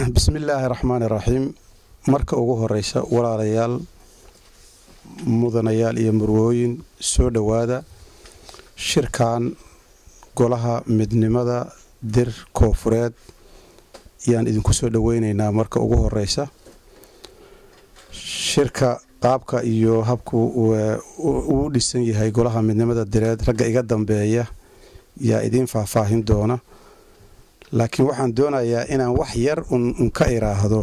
bismillaahi raxmaani raxiim marka ugu horeysa walaalayaal mudanayaal iyo murwooyin soo dhowaada shirkan golaha midnimada dir koofureed ayaan idinku soo dhoweyneynaa marka ugu horeysa shirka qaabka iyo habku uu dhisan yahay golaha midnimada direed ragga iga dambeeya yaa idiin faahfaahin doona laakiin waxaan doonayaa inaan wax yar un ka iraahdo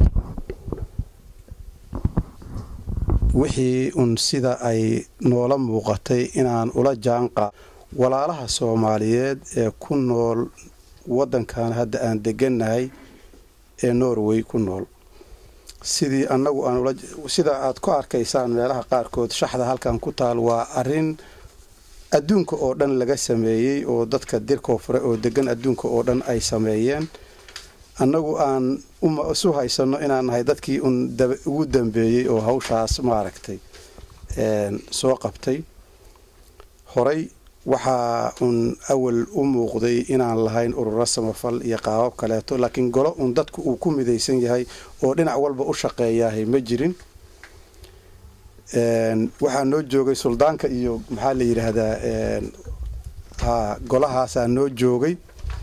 wixii un sida ay noola muuqatay inaan ula jaanqa walaalaha soomaaliyeed ee ku nool waddankan hadda aan degannahay ee norway ku nool sidii annagu aan sida aad ku arkaysaan meelaha qaarkood shaxda halkan ku taal waa arrin adduunka oo dhan laga sameeyey oo dadka dir koonfure oo degan adduunka oo dhan ay sameeyeen annagu aan isu haysanno inaan nahay dadkii un ugu dambeeyey oo hawshaas maaragtay soo qabtay horey waxaa un awal u muuqday inaan lahayn ururo samafal iyo qaabab kaleeto laakiin golo un dadku uu ku midaysan yahay oo dhinac walba u shaqeeyaahay ma jirin waxaa noo joogay suldaanka iyo maxaa la yidhaahdaa ha golahaasaa noo joogay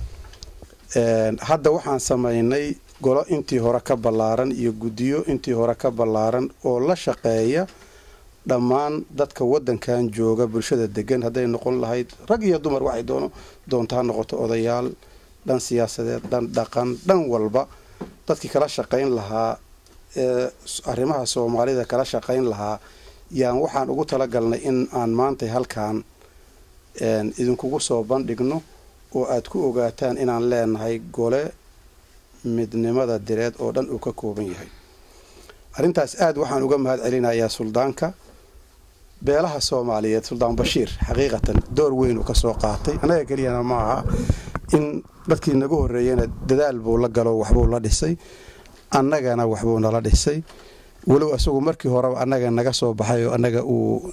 hadda waxaan samaynay golo intii hore ka ballaaran iyo guddiyo intii hore ka ballaaran oo la shaqeeya dhammaan dadka waddankan jooga bulshada degan hadday noqon lahayd rag iyo dumar waxay doono doonto ha noqoto odayaal dhan siyaasadeed dhan dhaqan dhan walba dadkii kala shaqayn lahaa ee arrimaha soomaalida kala shaqayn lahaa yaan waxaan ugu talagalnay in aan maantay halkan idinkugu soo bandhigno oo aad ku ogaataan inaan leenahay gole midnimada direed oo dhan uu ka kooban yahay arrintaas aad waxaan uga mahad celinayaa suldaanka beelaha soomaaliyeed suldaan bashiir xaqiiqatan door weyn uu ka soo qaatay annaga keliyana ma aha in dadkii nagu horreeyana dadaal buu la galo waxbuu la dhisay annagana waxbuu nala dhisay walow isagu markii horeba annaga naga soo baxay oo annaga uu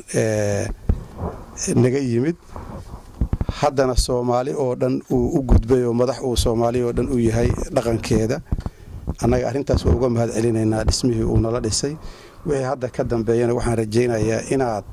naga yimid haddana soomaali oo dhan uu u gudbay oo madax uu soomaali oo dhan u yahay dhaqankeeda annaga arrintaas waa uga mahad celinaynaa dhismihii uu nala dhisay wixii hadda ka dambeeyana waxaan rajaynayaa inaad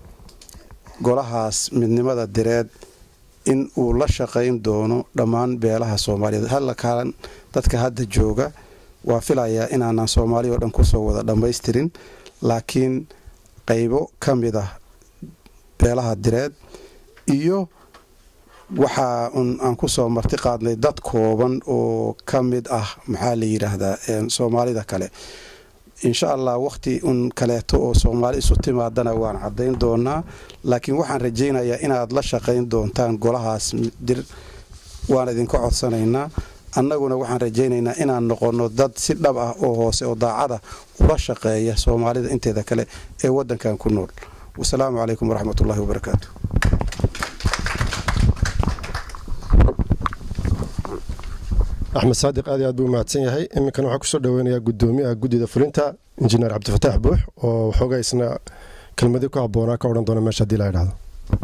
golahaas midnimada direed in uu la shaqayn doono dhammaan beelaha soomaaliyeed halakaalan dadka hadda jooga waa filayaa inaanan soomaali oo dhan kusoo wada dhammaystirin laakiin qaybo ka mid ah beelaha direed iyo waxaa un aan kusoo marti qaadnay dad kooban oo ka mid ah maxaa la yidhaahdaa soomaalida kale insha allah wakhti un kaleeto oo soomaali isu timaadana waan caddayn doonaa laakiin waxaan rajaynayaa inaad la shaqayn doontaan golahaas dir waan idinka codsanaynaa annaguna waxaan rajaynaynaa inaan noqonno dad si dhab ah oo hoose oo daacada ula shaqeeya soomaalida inteeda kale ee waddankan ku nool wasalaamu calaykum waraxmatullahi wabarakaatu axmed saadiq aad iyo aad buu mahadsan yahay iminkan waxaa kusoo dhaweynayaa gudoomiyaha guddida fulinta injineer cabdifataax buux oo waxoogaa isna kelmadii ku habboonaa ka odhan doona meesha hadii la idhahdo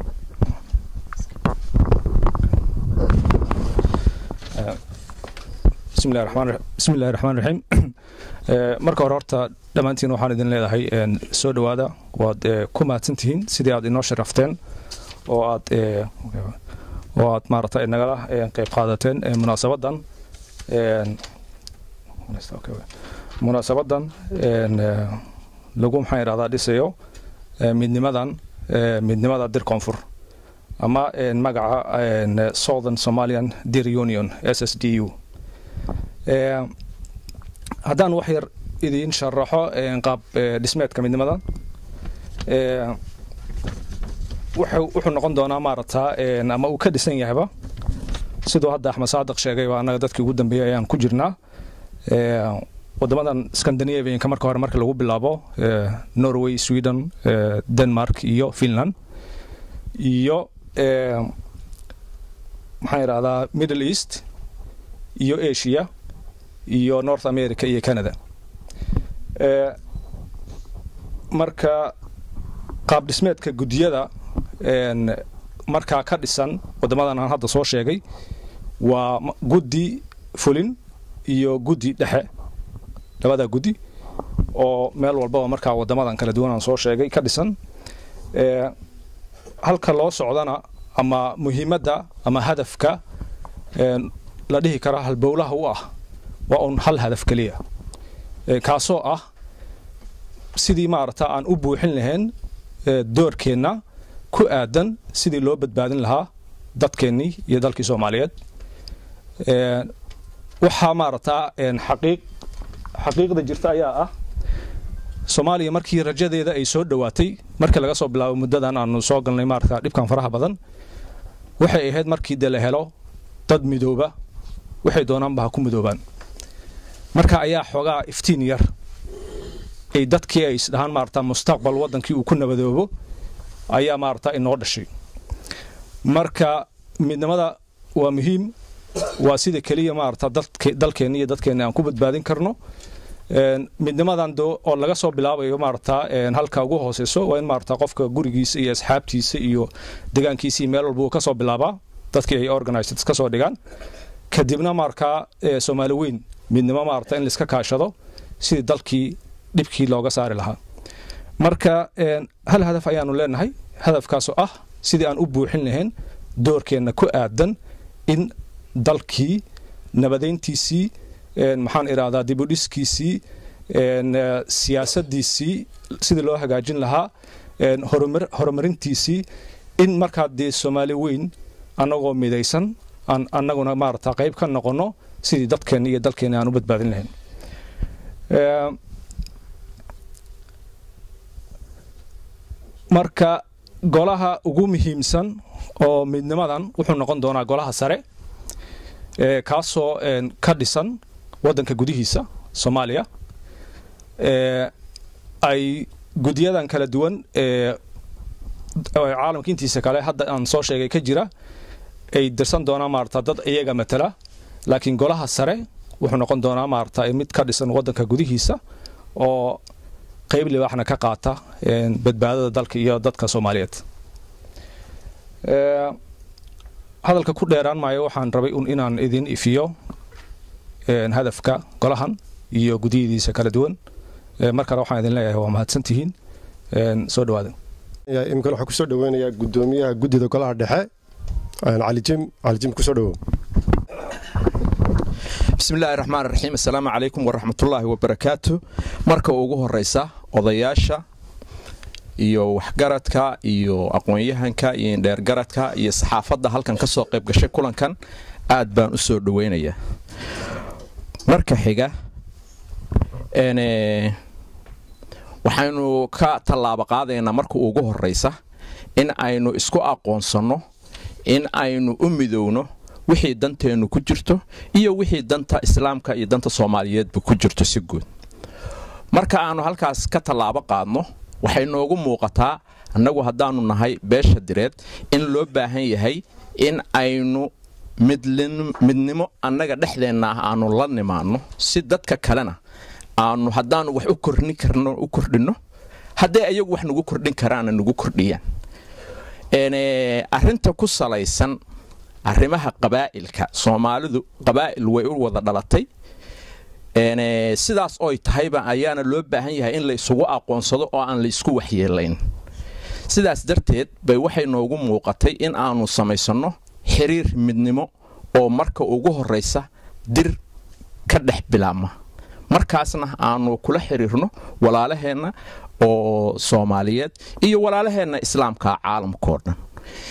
bismillahi raxmaan raxiim marka hore horta dhammaantiin waxaan idin leedahay soo dhowaada waad ku mahadsantihiin sidii aad inoo sharafteen oo aad oo aad maaragtay nagala qeyb qaadateen munaasabadan munaasabadan lagu maxaan idhahdaa dhisayo midnimadan midnimada dir koonfur ama magaca southern somalian dir union s s d u haddaan wax yar idiin sharaxo qaab dhismeedka midnimadan wuxuu noqon doonaa maaragtaa ama uu ka dhisan yahayba siduu hadda axmed saadiq sheegay waa annaga dadkii ugu dambeeyey ayaan ku jirnaa wadamadan scandinavianka marka hore marka lagu bilaabo norway sweden denmark iyo finland iyo maxaan idhahdaa middle east iyo asia iyo north america iyo canada marka qaab dhismeedka guddiyada markaa ka dhisan wadamadan aan hadda soo sheegay waa guddi fulin iyo guddi dhexe labada guddi oo meel walbaba markaa wadamadan kala duwan aan soo sheegay ka dhisan halka loo socdana ama muhiimadda ama hadafka la dhihi kara halbowlaha u ah waa un hal hadaf keliya kaasoo ah sidii maarata aan u buuxin lahayn doorkeenna ku aadan sidii loo badbaadin lahaa dadkeennii iyo dalkii soomaaliyeed waxaa maarata xaqiiq xaqiiqda jirta ayaa ah soomaaliya markii rajadeeda ay soo dhowaatay markii laga soo bilaabo muddadan aanu soo galnay maarata dhibkan faraha badan waxay ahayd markii dee la helo dad midooba waxay doonaanba ha ku midoobaan marka ayaa xoogaa iftiin yar ay dadkii ay isdhahaan maarata mustaqbal waddankii uu ku nabadoobo ayaa maarata inoo dhashay marka midnimada waa muhiim waa sida keliya maarata dalkeenna iyo dadkeenna aan ku badbaadin karno midnimadan oo laga soo bilaabayo maarata halka ugu hooseyso waa in maarata qofka gurigiisa iyo asxaabtiisa iyo degaankiisa iyo meel walba uu ka soo bilaabaa dadkii ay organized ka soo dhigaan kadibna markaa soomaali weyn midnimo maarata in laiska kaashado sidii dalkii dhibkii looga saari lahaa marka hal hadaf ayaanu leenahay hadafkaasoo ah sidii aan u buuxin lahayn doorkeenna ku aadan in dalkii nabadeyntiisii maxaan idhahdaa dibudhiskiisii siyaasadiisii sidii loo hagaajin lahaa horumarintiisii in markaa dee soomaali weyn annagoo midaysan aan annaguna maarata qayb ka noqonno sidii dadkeenna iyo dalkeenna aan u badbaadin lahayn marka golaha ugu muhiimsan oo midnimadan wuxuu noqon doonaa golaha sare kaasoo ka dhisan waddanka gudihiisa soomaaliya ay guddiyadan kala duwan ee caalamka intiisa kale hadda aan soo sheegay ka jira ay dirsan doonaan maarata dad iyaga matala laakiin golaha sare wuxuu noqon doonaa maarata mid ka dhisan waddanka gudihiisa oo qayb libaaxna ka qaata badbaadada dalka iyo dadka soomaaliyeed hadalka ku dheeraan maayo waxaan rabay un inaan idin ifiyo hadafka golahan iyo gudiyadiisa kala duwan mar kale waxaan idin leeyahay waa mahadsantihiin soo dhawaada iminkan waxaa kusoo dhaweynayaa gudoomiyaha guddida golaha dhexe calijim calijim kusoo dhawow bismillahi raxmaan raxiim assalaamu calaykum waraxmatullaahi wabarakaatu marka ugu horeysa odayaasha iyo waxgaradka iyo aqoon-yahanka iyo indheergaradka iyo saxaafadda halkan ka soo qayb gashay kulankan aad baan u soo dhaweynayaa marka xiga waxaynu ka tallaabo qaadaynaa marka ugu horeysa in aynu isku aqoonsanno in aynu u midowno wixii danteennu ku jirto iyo wixii danta islaamka iyo danta soomaaliyeedba ku jirto si guud marka aanu halkaas ka tallaabo qaadno waxay noogu muuqataa annagu haddaanu nahay beesha direed in loo baahan yahay in aynu midnimo annaga dhexdeenna ah aanu la nimaanno si dadka kalena aanu haddaanu wax u kordhin karno u kordhinno haddee ayagu wax nagu kordhin karaana nagu kordhiyaan arrinta ku salaysan arrimaha qabaa'ilka soomaalidu qabaa'il way u wada dhalatay sidaas oy tahayba ayaana loo baahan yahay in la isugu aqoonsado oo aan la isku waxyeelayn sidaas darteed bay waxay noogu muuqatay in aanu samaysanno xiriir midnimo oo marka ugu horraysa dir ka dhex bilaabma markaasna aanu kula xiriirno walaalaheenna oo soomaaliyeed iyo walaalaheenna islaamka caalamkao dhan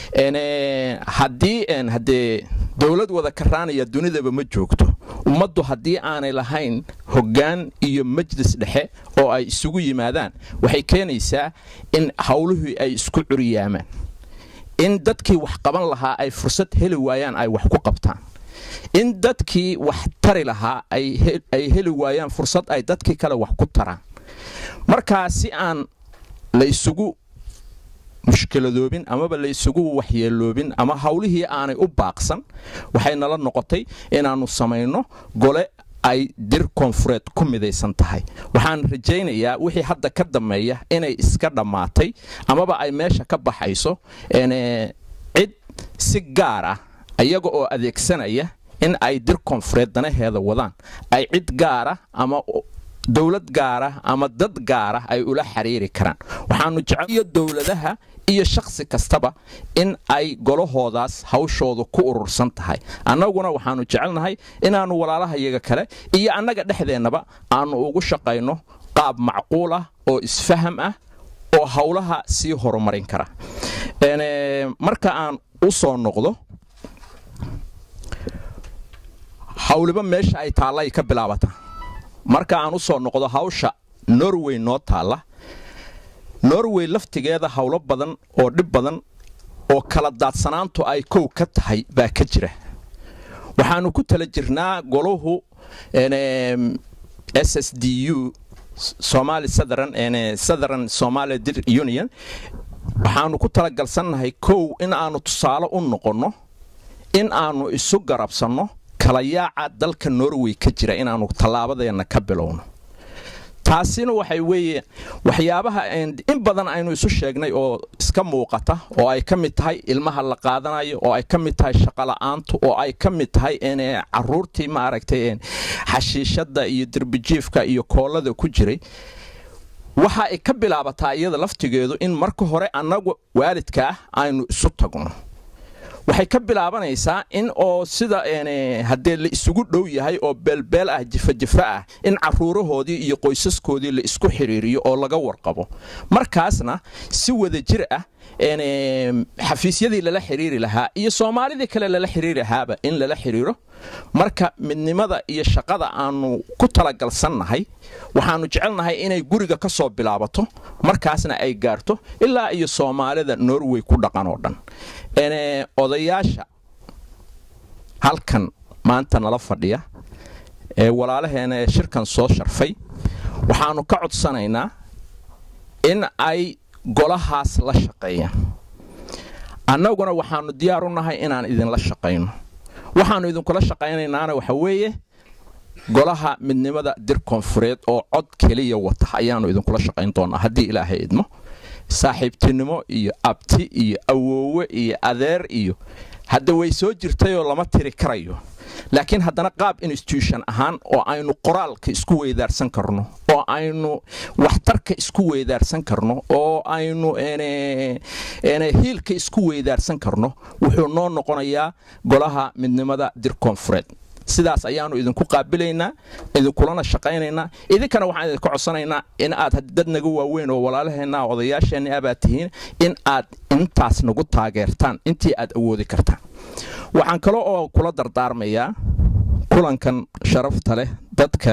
haddii haddee dowlad wada karaanaya dunidaba ma joogto ummaddu haddii aanay lahayn hoggaan iyo majlis dhexe oo ay isugu yimaadaan waxay keenaysaa in howluhii ay isku curiyaamaan in dadkii wax qaban lahaa ay fursad heli waayaan ay wax ku qabtaan in dadkii wax tari lahaa ay heli waayaan fursad ay dadkii kale wax ku taraan markaa si aan la isugu mushkiladoobin amaba la isugu waxyeeloobin ama howlihii aanay u baaqsan waxay nala noqotay inaannu samayno gole ay dir koonfureed ku midaysan tahay waxaan rajaynayaa wixii hadda ka dammeeya inay iska dhammaatay amaba ay meesha ka baxayso cid si gaar ah iyaga oo adeegsanaya in ay dir koonfureed danaheeda wadaan ay cid gaara ama dowlad gaara ama dad gaara ay ula xiriiri karaan waxaanu jeceliyo dowladaha iyo shakhsi kastaba in ay golahoodaas hawshoodu ku urursan tahay annaguna waxaanu jecelnahay inaannu walaalahayaga kale iyo annaga dhexdeennaba aannu ugu shaqayno qaab macquul ah oo isfaham ah oo howlaha sii horumarin kara marka aan u soo noqdo hawliba meesha ay taalla ay ka bilaabata marka aan u soo noqdo hawsha norway noo taalla norway laftigeeda howlo badan oo dhib badan oo kala daadsanaantu ay kow ka tahay baa ka jira waxaannu ku tala jirnaa golahu s s d u somali southern southern somalia union waxaannu ku talagalsannahay kow in aannu tusaale u noqonno in aannu isu garabsanno kala yaaca dalka norway ka jira inaannu tallaabadeenna ka bilowno taasina waxay weeye waxyaabaha in badan aynu isu sheegnay oo iska muuqata oo ay ka mid tahay ilmaha la qaadanayo oo ay ka mid tahay shaqola'aantu oo ay ka mid tahay caruurtii maaragtay xashiishadda iyo derbijiifka iyo koolada ku jiray waxa ay ka bilaabataa iyada laftigeedu in marka hore annagu waalidka ah aynu isu tagno waxay ka bilaabanaysaa in oo sida haddee la isugu dhow yahay oo beelbeel ah jifajifa ah in caruurahoodii iyo qoysaskoodii la isku xidhiiriyo oo laga warqabo markaasna si wada jir ah xafiisyadii lala xidhiiri lahaa iyo soomaalidii kale lala xidhiiri lahaaba in lala xidhiiro marka midnimada iyo shaqada aanu ku talagalsannahay waxaannu jecelnahay inay guriga ka soo bilaabato markaasna ay gaarto ilaa iyo soomaalida norway ku dhaqan oo dhan odayaasha halkan maanta nala fadhiya ee walaalaheena ee shirkan soo sharfay waxaannu ka codsanaynaa in ay golahaas la shaqeeyaan annaguna waxaannu diyaar u nahay inaan idinla shaqayno waxaannu idinkula shaqaynaynaana waxa weeye golaha midnimada dir koonfureed oo cod keliya wata ayaannu idinkula shaqayn doonaa haddii ilaahay idmo saaxiibtinimo iyo abti iyo awoowe iyo adeer iyo hadda way soo jirtayoo lama tiri karayo laakiin haddana qaab institution ahaan oo aynu qoraalka isku weydaarsan karno oo aynu waxtarka isku weydaarsan karno oo aynu hiilka isku weydaarsan karno wuxuu noo noqonayaa golaha midnimada dir koonfureed sidaas ayaannu idinku qaabilaynaa idinkulana shaqaynaynaa idinkana waxaan idinka codsanaynaa in aad dad naga waaweyn oo walaalaheenna odayaasheenna abaad tihiin in aad intaas nagu taageertaan intii aad awoodi kartaan waxaan kale oo kula dardaarmayaa kulankan sharafta leh dadka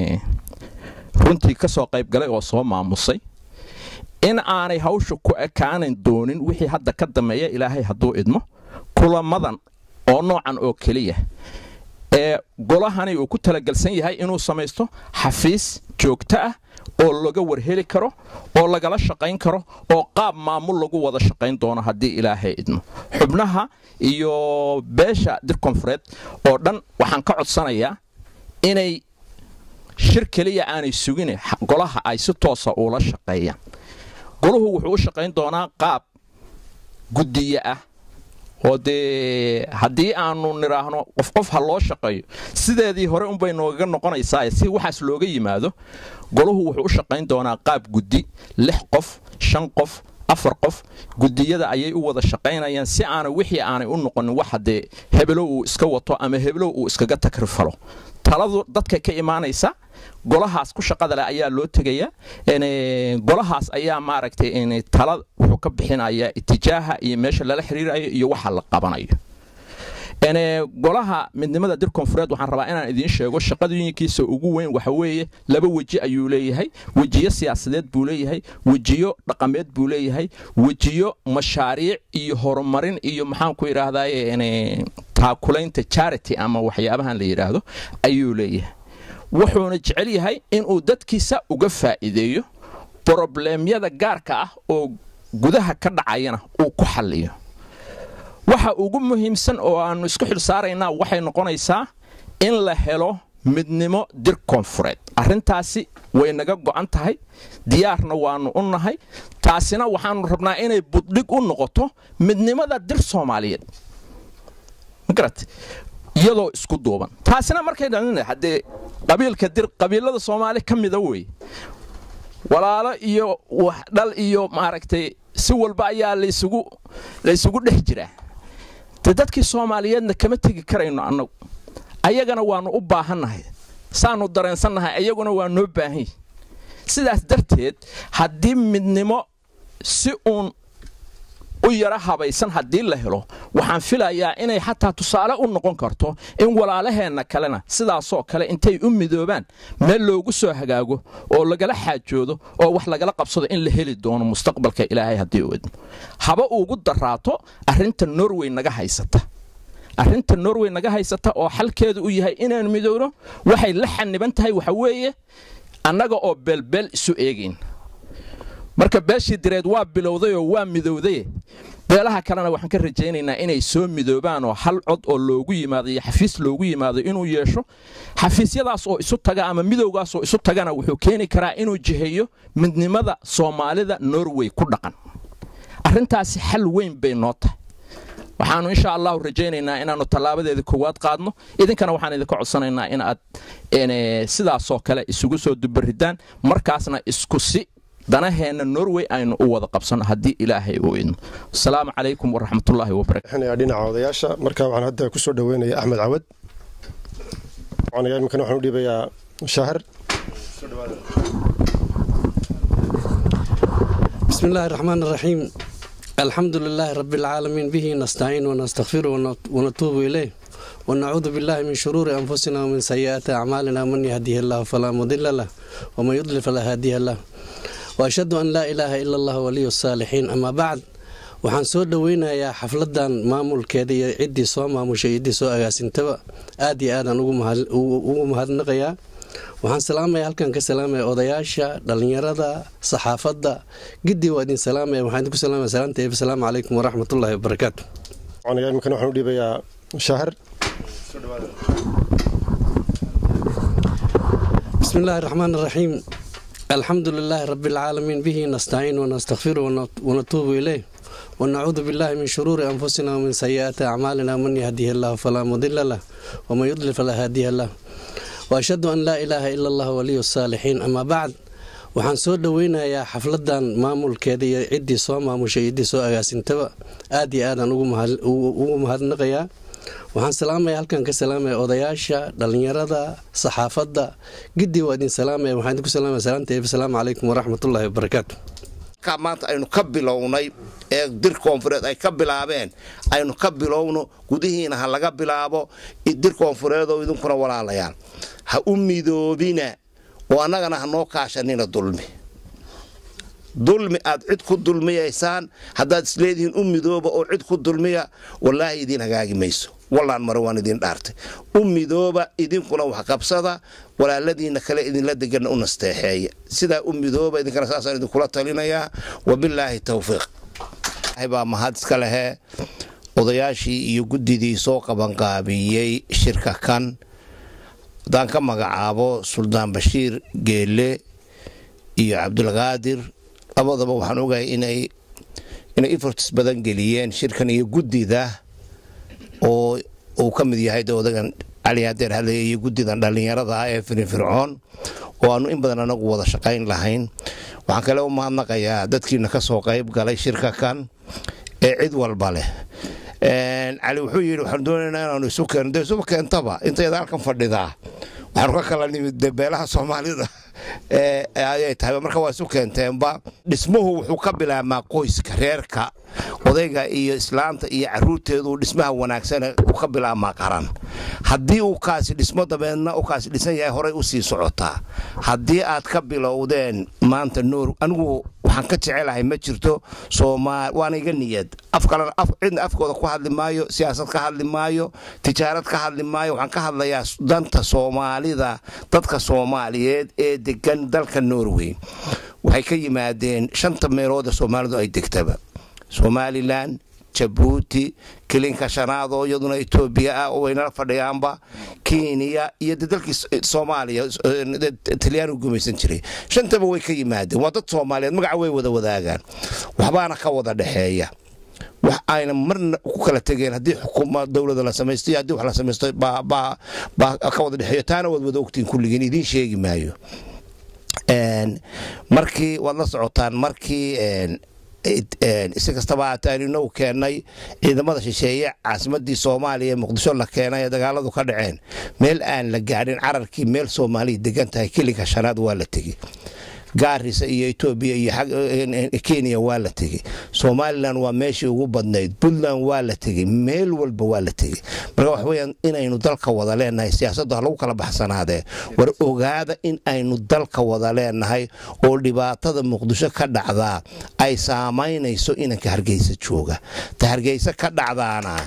runtii ka soo qayb galay oo soo maamusay in aanay hawsha ku ekaanan doonin wixii hadda ka dammeeya ilaahay hadduu idmo kulamadan oo noocan oo keliya ee golahani uu ku talagelsan yahay inuu samaysto xafiis joogto ah oo laga warheli karo oo lagala shaqayn karo oo qaab maamul lagu wada shaqayn doono haddii ilaahay idmo xubnaha iyo beesha dir koonfureed oo dhan waxaan ka codsanayaa inay shir keliya aanay sugine golaha ay si toosa uula shaqeeyaan golahu wuxuu u shaqayn doonaa qaab guddiye ah oo dee haddii aanu nidhaahno qof qof ha loo shaqeeyo sideedii hore unbay noogaga noqonaysaa si waxaas looga yimaado golahu wuxuu u shaqayn doonaa qaab guddi lix qof shan qof afar qof gudiyada ayay u wada shaqaynayaan si aana wixii aanay u noqonin wax haddee hebelow uu iska wato ama hebelow uu iskaga takrifalo taladu dadka ka imaanaysa golahaas ku shaqada leh ayaa loo tegayaa golahaas ayaa maaragtay tala wuxuu ka bixinayaa itijaaha iyo meesha lala xiriirayo iyo waxa la qabanayo golaha midnimada dir koonfureed waxaan rabaa inaan idiin sheego shaqadooyinkiisa ugu weyn waxa weeye laba weji ayuu leeyahay wejiyo siyaasadeed buu leeyahay wejiyo dhaqameed buu leeyahay wejiyo mashaariic iyo horumarin iyo maxaanku idhaahdaye taakulaynta charity ama waxyaabahan la yidhaahdo ayuu leeyahay wuxuuna jecel yahay inuu dadkiisa uga faa'iideeyo brobleemyada gaarka ah oo gudaha ka dhacayana uu ku xalliyo waxa ugu muhiimsan oo aannu isku xil saaraynaa waxay noqonaysaa in la helo midnimo dir koonfureed arrintaasi way naga go'an tahay diyaarna waannu u nahay taasina waxaannu rabnaa inay buddhig u noqoto midnimada dir soomaaliyeed magarat iyadoo isku duuban taasina markay haddee qabiilka dir qabiilada soomaali ka mida wey walaalo iyo waxdhal iyo maaragtay si walba ayaa laysugu laysugu dhex jiraa de dadkii soomaaliyeedna kama tegi karayno annagu ayagana waannu u baahannahay saannu dareensannahay ayaguna waa noo baahanyi sidaas darteed haddii midnimo si uun u yara habaysan haddii la helo waxaan filayaa inay xataa tusaale u noqon karto in walaalaheenna kalena sidaasoo kale intay u midoobaan meel loogu soo hagaago oo lagala xaajoodo oo wax lagala qabsado in la heli doono mustaqbalka ilaahay haddii u idmo haba ugu daraato arrinta norway naga haysata arrinta norway naga haysata oo xalkeedu u yahay inaan midoobno waxay la xaniban tahay waxa weeye annaga oo beelbeel isu eegayn marka beeshii direed waa bilowdayoo waa midowdaye beelaha kalena waxaan ka rajaynaynaa inay soo midoobaan oo hal cod oo loogu yimaado iyo xafiis loogu yimaado inuu yeesho xafiisyadaas oo isu taga ama midowgaas oo isu tagana wuxuu keeni karaa inuu jiheeyo midnimada soomaalida norway ku dhaqan arrintaasi xal weyn bay noo tahay waxaannu insha allahu rajaynaynaa inaannu tallaabadeeda koowaad qaadno idinkana waxaan idinka codsanaynaa in aad sidaasoo kale isugu soo dubaridaan markaasna isku si danaheenna norway aynu u wada qabsanno haddii ilaahay uu idmo asalaamu calaykum waraxmatullaahi wabarakatu dhinaca odayaasha marka waxaan hadda ku soo dhoweynaya axmed cawad imikana waxaan u dhiibayaa shaahir بسم الله الرحمن الرحيم الحمد لله رب العالمين به نستعين ونستغفره ونتوب إليه ونعوذ بالله من شرور أنفسنا ومن سيئات أعمالنا من يهديه الله فلا مضل له ومن يضلل فلا هادي له وأشهد أن لا إله إلا الله ولي الصالحين أما بعد waxaan soo dhoweynayaa xafladan maamulkeeda iyo ciddii soo maamushay ciddii soo agaasintaba aad iyo aadaan ugu mahadnaqayaa waxaan salaamaya halkan ka salaamaya odayaasha dhalinyarada saxaafadda gidii waa idin salaamaya waxaan idinku salaamaya salaanta eeb asalaamu calaykum waraxmatullaahi wabarakaatu imikana waxaan u dhiibayaa shaahir بسم الله الرحمن الرحيم الحمد لله رب العالمين به نستعين ونستغفره ونتوب إليه ونعوذ بالله من شرور أنفسنا ومن سيئات أعمالنا من يهديه الله فلا مضل له ومن يضلل فلا هادي له وأشهد أن لا إله إلا الله ولي الصالحين أما بعد waxaan soo dhoweynayaa xafladan maamulkeeda iyo ciddii soo maamushay ciddii soo agaasintaba aad iyo aadaan ugu mahadnaqayaa waxaan salaamaya halkan ka salaamaya odayaasha dhalinyarada saxaafadda gidii waa idin salaamaya waxaan idinku salaamaya salaanta eeb asalaamu calaykum waraxmatullaahi wabarakaatu maanta aynu ka bilownay ee dir koonfureed ay ka bilaabeen aynu ka bilowno gudihiina ha laga bilaabo dir koonfureedoo idinkuna walaalayaal ha u midoobina oo annagana ha noo kaashanina dulmi dulmi aad cid ku dulmiyaysaan haddaad isleedihiin u midooba oo cid ku dulmiya wallaahi idiin hagaagi mayso wallaan mare waan idiin dhaartay u midooba idinkuna wax qabsada walaaladiinna kale idinla deganna u nasteexeeya sidaa u midooba idinkana saasaan idinkula talinayaa wabilaahi towfiiq baa mahad iska lehee odayaashii iyo guddidii soo qabanqaabiyey shirka kan haddaan ka magacaabo suldaan bashiir geelle iyo cabdulqaadir labadaba waxaan ogahay inay inay eforts badan geliyeen shirkan iyo guddida oo uu ka mid yahay odagan cali hadeer hadlaya iyo guddidan dhallinyarada ah ee firinfircoon oo aanu in badan anagu wada shaqayn lahayn waxaan kale u mahadnaqayaa dadkiina ka soo qayb galay shirka kan ee cid walba leh cali wuxuu yidhi waxaanu doonaynaa inaanu isu keeno dee isuba keentaba intayada halkan fadhidaa waxaanu ka kala nimid beelaha soomaalida ayay tahay marka waa isu keenteenba dhismuhu wuxuu ka bilaabmaa qoyska reerka odayga iyo islaanta iyo caruurteedu dhismaha wanaagsane uu ka bilaabmaa qaran haddii uu kaasi dhismo dabeedna u kaasi dhisan yahay horay u sii socotaa haddii aad ka bilowdeen maanta nuur anigu waxaan ka jecelahay ma jirto waana iga niyad cidna afkooda ku hadli maayo siyaasad ka hadli maayo tijaarad ka hadli maayo waxaan ka hadlayaa danta soomaalida dadka soomaaliyeed ee degan dalka norway waxay ka yimaadeen shanta meelood ee soomaalidu ay degtaba somalilan jabuuti kilinka shanaad oo iyaduna etoobiya ah oo waynala fadhiyaanba kenya iyo de dalkii soomaaliya talyaanigu gumaysan jiray shantaba way ka yimaadeen waa dad soomaaliyeed magaca way wada wadaagaan waxbaana ka wada dhexeeya wax ayna marna ku kala tegeen haddii xukuma dowlada la samaysto iyo haddii wax la samaysto baa ka wada dhexeeyo taana waad wada ogtiin kulligiin idiin sheegi maayo markii waad la socotaan markii si kastaba aataanu inagu keennay ciidamada shisheeye caasimadii soomaaliya ee muqdisho la keenay ee dagaaladu ka dhaceen meel aan la gaadhin cararkii meel soomaaliya degan tahay keliga shanaad waa la tegey gaarisa iyo etoobiya iyo kenya waa la tegey somalilan waa meeshii ugu badnayd puntland waa la tegey meel walba waa la tegey marka wax weyaan inaynu dalka wada leenahay siyaasaddu ha lagu kala baxsanaadee war ogaada in aynu dalka wada leenahay oo dhibaatada muqdisho ka dhacdaa ay saamaynayso inanka hargeysa jooga ta hargeysa ka dhacdaana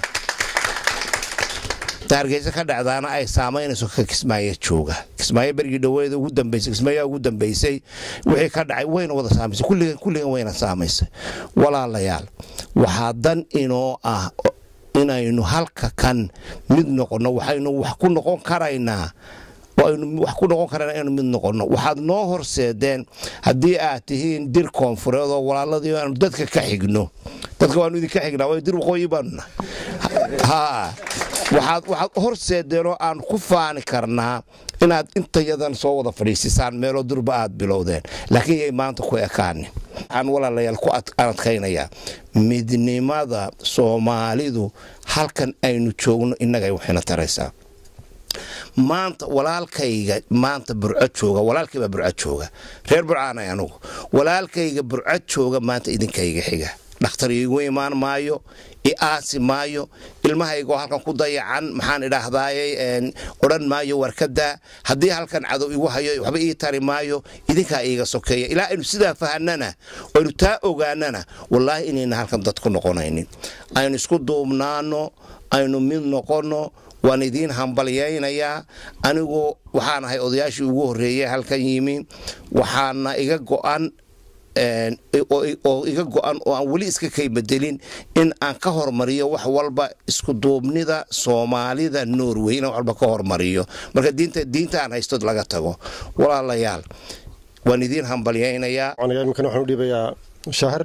hargeysa ka dhacdaana ay saamaynayso ka kismaayo jooga kismaayo bergii dhaweeda ugu dambaysay kismaayaa ugu dambaysay wixii ka dhacay wayna wada saamaysay kulligan kulligan wayna saamaysay walaalayaal waxaa dan inoo ah inaynu halka kan mid noqonno waxaynu wax ku noqon karaynaa aynu wax ku noqon karana inaynu mid noqonno waxaad noo horseedeen haddii aad tihiin dir koonfureed oo walaaladii aanu dadka ka xigno dadka waanu idinka xignaa way dir waqooyi baanu nahay waxaad horseedeenoo aan ku faani karnaa inaad intayadan soo wada fadhiisisaan meeloo durba aad bilowdeen laakiin yay maanta ku ekaanin waxaan walaalayaal ku adkaynayaa midnimada soomaalidu halkan aynu joogno innagay waxayna taraysaa maanta walaalkayga maanta burco jooga walaalkaybaa burco jooga reer burcaanay anugu walaalkayga burco jooga maanta idinkayga xiga dhakhtar iigu imaan maayo i aasi maayo ilmahaygoo halkan ku dayacan maxaan idhaahdaaye odhan maayo warkadaa haddii halkan cadow igu hayo waxba ii tari maayo idinkaa iiga sokeeya ilaa aynu sidaa fahanana aynu taa ogaanana wallaahi inayna halkan dad ku noqonaynin aynu isku duubnaano aynu mid noqonno waan idiin hambalyaynayaa anigu waxaan ahay odayaashii ugu horreeyey halkan yimi waxaana iga go'an oo iga go-an oo aan weli iska kay bedelin in aan ka hormariyo wax walba iskuduubnida soomaalida norway inaan wax walba ka hormariyo marka diinta aan haysto laga tago walaalayaal waan idiin hambalyaynayaa imikana waxaan u dhiibayaa shaahir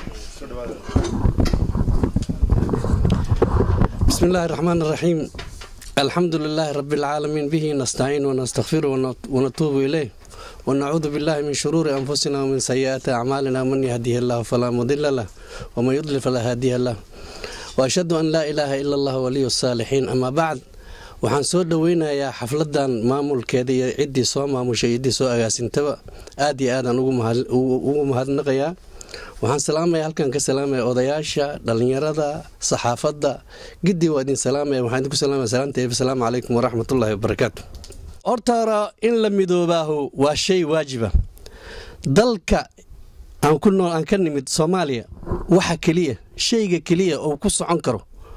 بسم الله الرحمن الرحيم الحمد لله رب العالمين به نستعين ونستغفر ونتوب إليه ونعوذ بالله من شرور أنفسنا ومن سيئات أعمالنا من يهديه الله فلا مضل له ومن يضلل فلا هادي له وأشهد أن لا إله إلا الله ولي الصالحين أما بعد waxaan soo dhoweynayaa xafladan maamulkeeda iyo ciddii soo maamushay ciddii soo agaasintaba aad iyo aadaan ugu mahadnaqayaa waxaan salaamaya halkan ka salaamaya odayaasha dhallinyarada saxaafadda gidii waa idin salaamaya waxaan idinku salaamaya salaanta asalaamu calaykum waraxmatullaahi wabarakaatu horta hore in la midoobaahu waa shay waajiba dalka aan ku nool aan ka nimid soomaaliya waxa keliya shayga keliya oo ku socon karo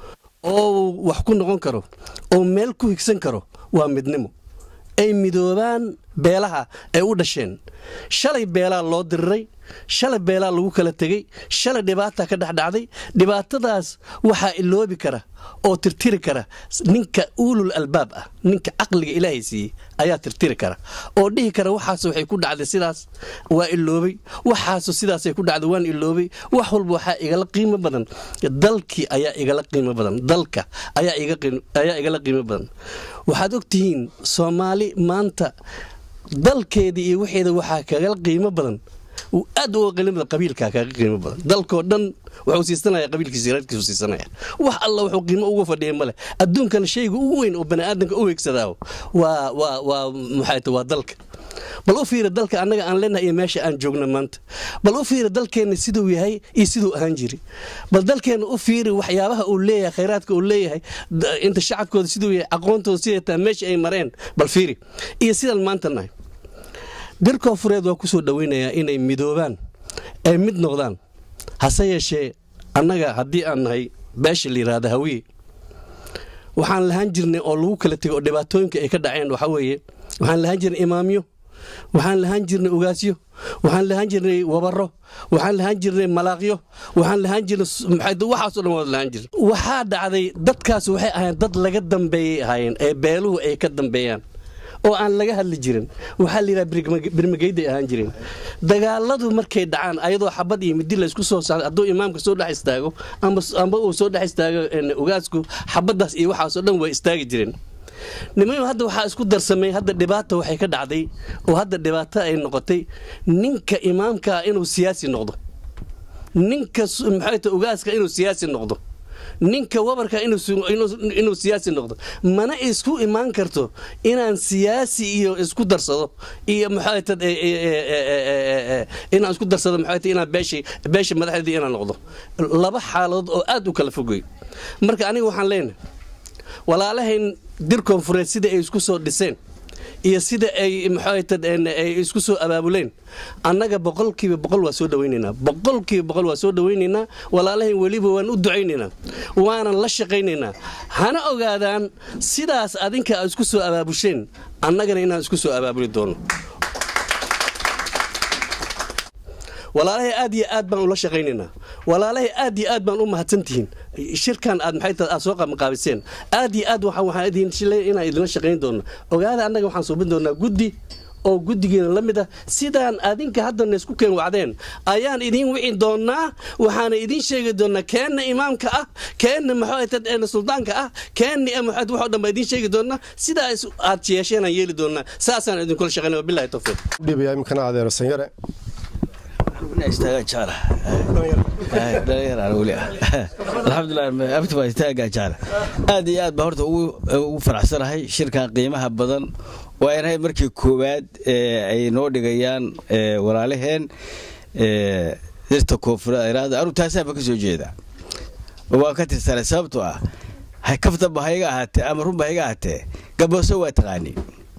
oo wax ku noqon karo oo meel ku higsan karo waa midnimo ay midoobaan beelaha ay u dhasheen shalay beelaa loo diriray shalay beelaa lagu kala tegey shalay dhibaata ka dhexdhacday dhibaatadaas waxaa iloobi kara oo tirtiri kara ninka uulul albaab ah ninka caqliga ilaahay siiyey ayaa tirtiri kara oo dhihi kara waxaas waxay ku dhacday sidaas waa iloobay waxaasu sidaasay ku dhacday waan iloobay wax walba waxaa igala qiimo badan dalkii ayaa igala qiimo badan dalka ayaa igala qiimo badan waxaad ogtihiin soomaali maanta dalkeedii iyo waxeeda waxaa kagala qiimo badan aad uga qiimo qabiilkaa kaga qiimo badan dalkoo dhan wuxuu siisanaya qabiilkiisa reerkiisu siisanaya wax alla wuxuu qiimo uga fadhiya male adduunkana shayga ugu weyn oo baniaadanka u weegsadaa waa waa waa maxay waa dalka bal u fiira dalka annaga aan leenahay iyo meesha aan joogno maanta bal u fiira dalkeenna siduu yahay iyo siduu ahaan jiri bal dalkeenna u fiiri waxyaabaha uu leeyahay khayraadka uu leeyahay inta shacabkooda siduu yahay aqoontooda siday taa meesha ay mareen bal fiiri iyo sidaan maanta nahay dir koonfureed waa ku soo dhoweynayaa inay midoobaan ay mid noqdaan hase yeeshee annaga haddii aan nahay beesha la yidhaahda hawiye waxaan lahaan jirnay oo lagu kala tegay oo dhibaatooyinka ay ka dhaceen waxaa weeye waxaan lahaan jirnay imaamyo waxaan lahaan jirnay ugaasyo waxaan lahaan jirnay wabaro waxaan lahaan jirnay malaaqyo waxaan lahaan jirnay waxaasoo dhan waad lahaan jirnay waxaa dhacday dadkaas waxay ahaayeen dad laga dambeeyay ahaayeen ee beeluhu ay ka dambeeyaan oo aan laga hadli jirin waxaa la yidhaha birmageyday ahaan jireen dagaaladu markay dhacaan ayadoo xabad iyo midi laysku soo saaray hadduu imaamka soo dhex istaago amba uu soo dhex istaago ugaasku xabaddaas iyo waxaasoo dhan way istaagi jireen nimayo hadda waxaa isku darsamay hadda dhibaata waxay ka dhacday oo hadda dhibaato ay noqotay ninka imaamkaa inuu siyaasi noqdo ninka maxayta ugaaska inuu siyaasi noqdo ninka wabarka inuu siyaasi noqdo mana isku imaan karto inaan siyaasi iyo isku darsado iyo maxaatad inaan isku darsado maxaatad inaan beesha beesha madaxdeedii inaan noqdo laba xaaladood oo aad u kala fogay marka aniga waxaan leenahay walaalahayn dir koonfureed sida ay isku soo dhiseen iyo sida ay maxaatad ay isku soo abaabuleen annaga boqolkiiba boqol waa soo dhawaynaynaa boqolkiiba boqol waa soo dhawaynaynaa walaalahayn weliba waan u ducaynaynaa waanan la shaqaynaynaa hana ogaadaan sidaas adinka aad isku soo abaabusheen annagana inaan isku soo abaabuli doono walaalahay aad iyo aad baan ula shaqaynaynaa walaalahay aad iyo aad baan u mahadsantihiin shirkan aad maxay aad soo qamqaabiseen aad iyo aad waxaan idin shilay inaan idinla shaqayn doono ogaada annaga waxaan suubin doonaa guddi oo guddigeena la mid ah sidaan adinka haddana isku keen wacdeen ayaan idiin wici doonaa waxaana idiin sheegi doonaa keenna imaamka ah keenna maxaatad suldaanka ah keenna maxaad waxoo dhan baa idiin sheegi doonaa sidaa aad yeesheenaan yeeli doonaa saasaan idinkula shaqaynaya wabillahi tawfiiq dhibaya iminkana adeero sanyare aad iyo aad baa horta ugu faraxsanahay shirkan qiimaha badan waa inahay markii koowaad ay noo dhigayaan walaalaheen dirta koonfureed anu taasaanba ka soo jeeda waa ka tirsanay sababtoo ah kaftaba hayga ahaatee ama runba hayga ahaatee gabooso waa taqaani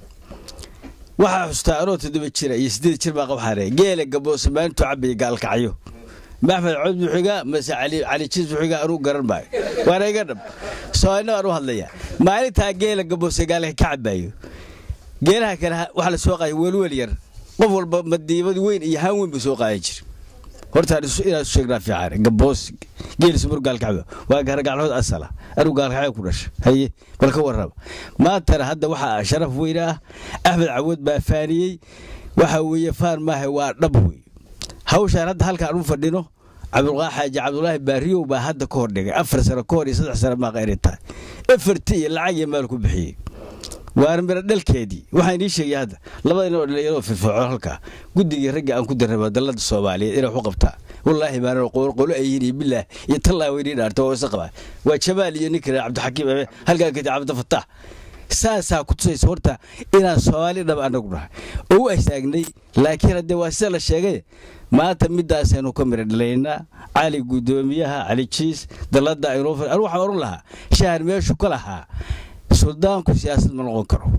waxaa xustaa anoo toddoba jira iyo siddeed jir baa qabxare geela gaboose maalintuu cabaya gaalkacyo maxmed cod buxiga mase cali jiis buxiga anuu garan maayo waana iga dhab soomaalina waan u hadlaya maalintaa geela gaboose gaalka ka cabaayo geelaha kale waxaa la soo qaaya welwel yar qof walba madiibad weyn iyo haan weyn buu soo qaadan jira hortaan inaan isu sheegnaa fiican gaboos geelisu mar gaalkacyo waa garagaclood asala anuu gaalkacyo ku dhasha haye bal ka warraba maantana hadda waxaa sharaf weyne ah axmed cawood baa faaniyey waxa weeye faan maaha waa dhab wey hawshaan hadda halkaan u fadhino cabdulqaa xaaji cabdulaahi baariyow baa hadda ka hor dhigay afar sano ka hor iyo saddex sano maaqa inay tahay efarti iyo lacag iyo maal ku bixiyey waana miro dhalkeedii waxaan inii sheegay hadda labada nin oo dhalinyaroo firfircoon halkaa guddigii raggii aan ku darraba dallada soomaaliyeed inay waxu qabtaa wallaahi maana qolo ayiin iyo bilaah iyo tallaa weynii dhaarta waa isa qabaa waa jamaal iyo ninka cabdixakiim abe halkaa kadib cabdifataax saasaa ku tusaysa horta inaan soomaali dhab annagu nahay oo u astaagnay laakiin haddee waa sida la sheegay maanta midaasaynu ka mira dhalaynaa cali guddoomiyaha cali jiis dallada aynoo anu waxaan oran lahaa shahan meeshu ka lahaa suldaanku siyaasad ma noqon karo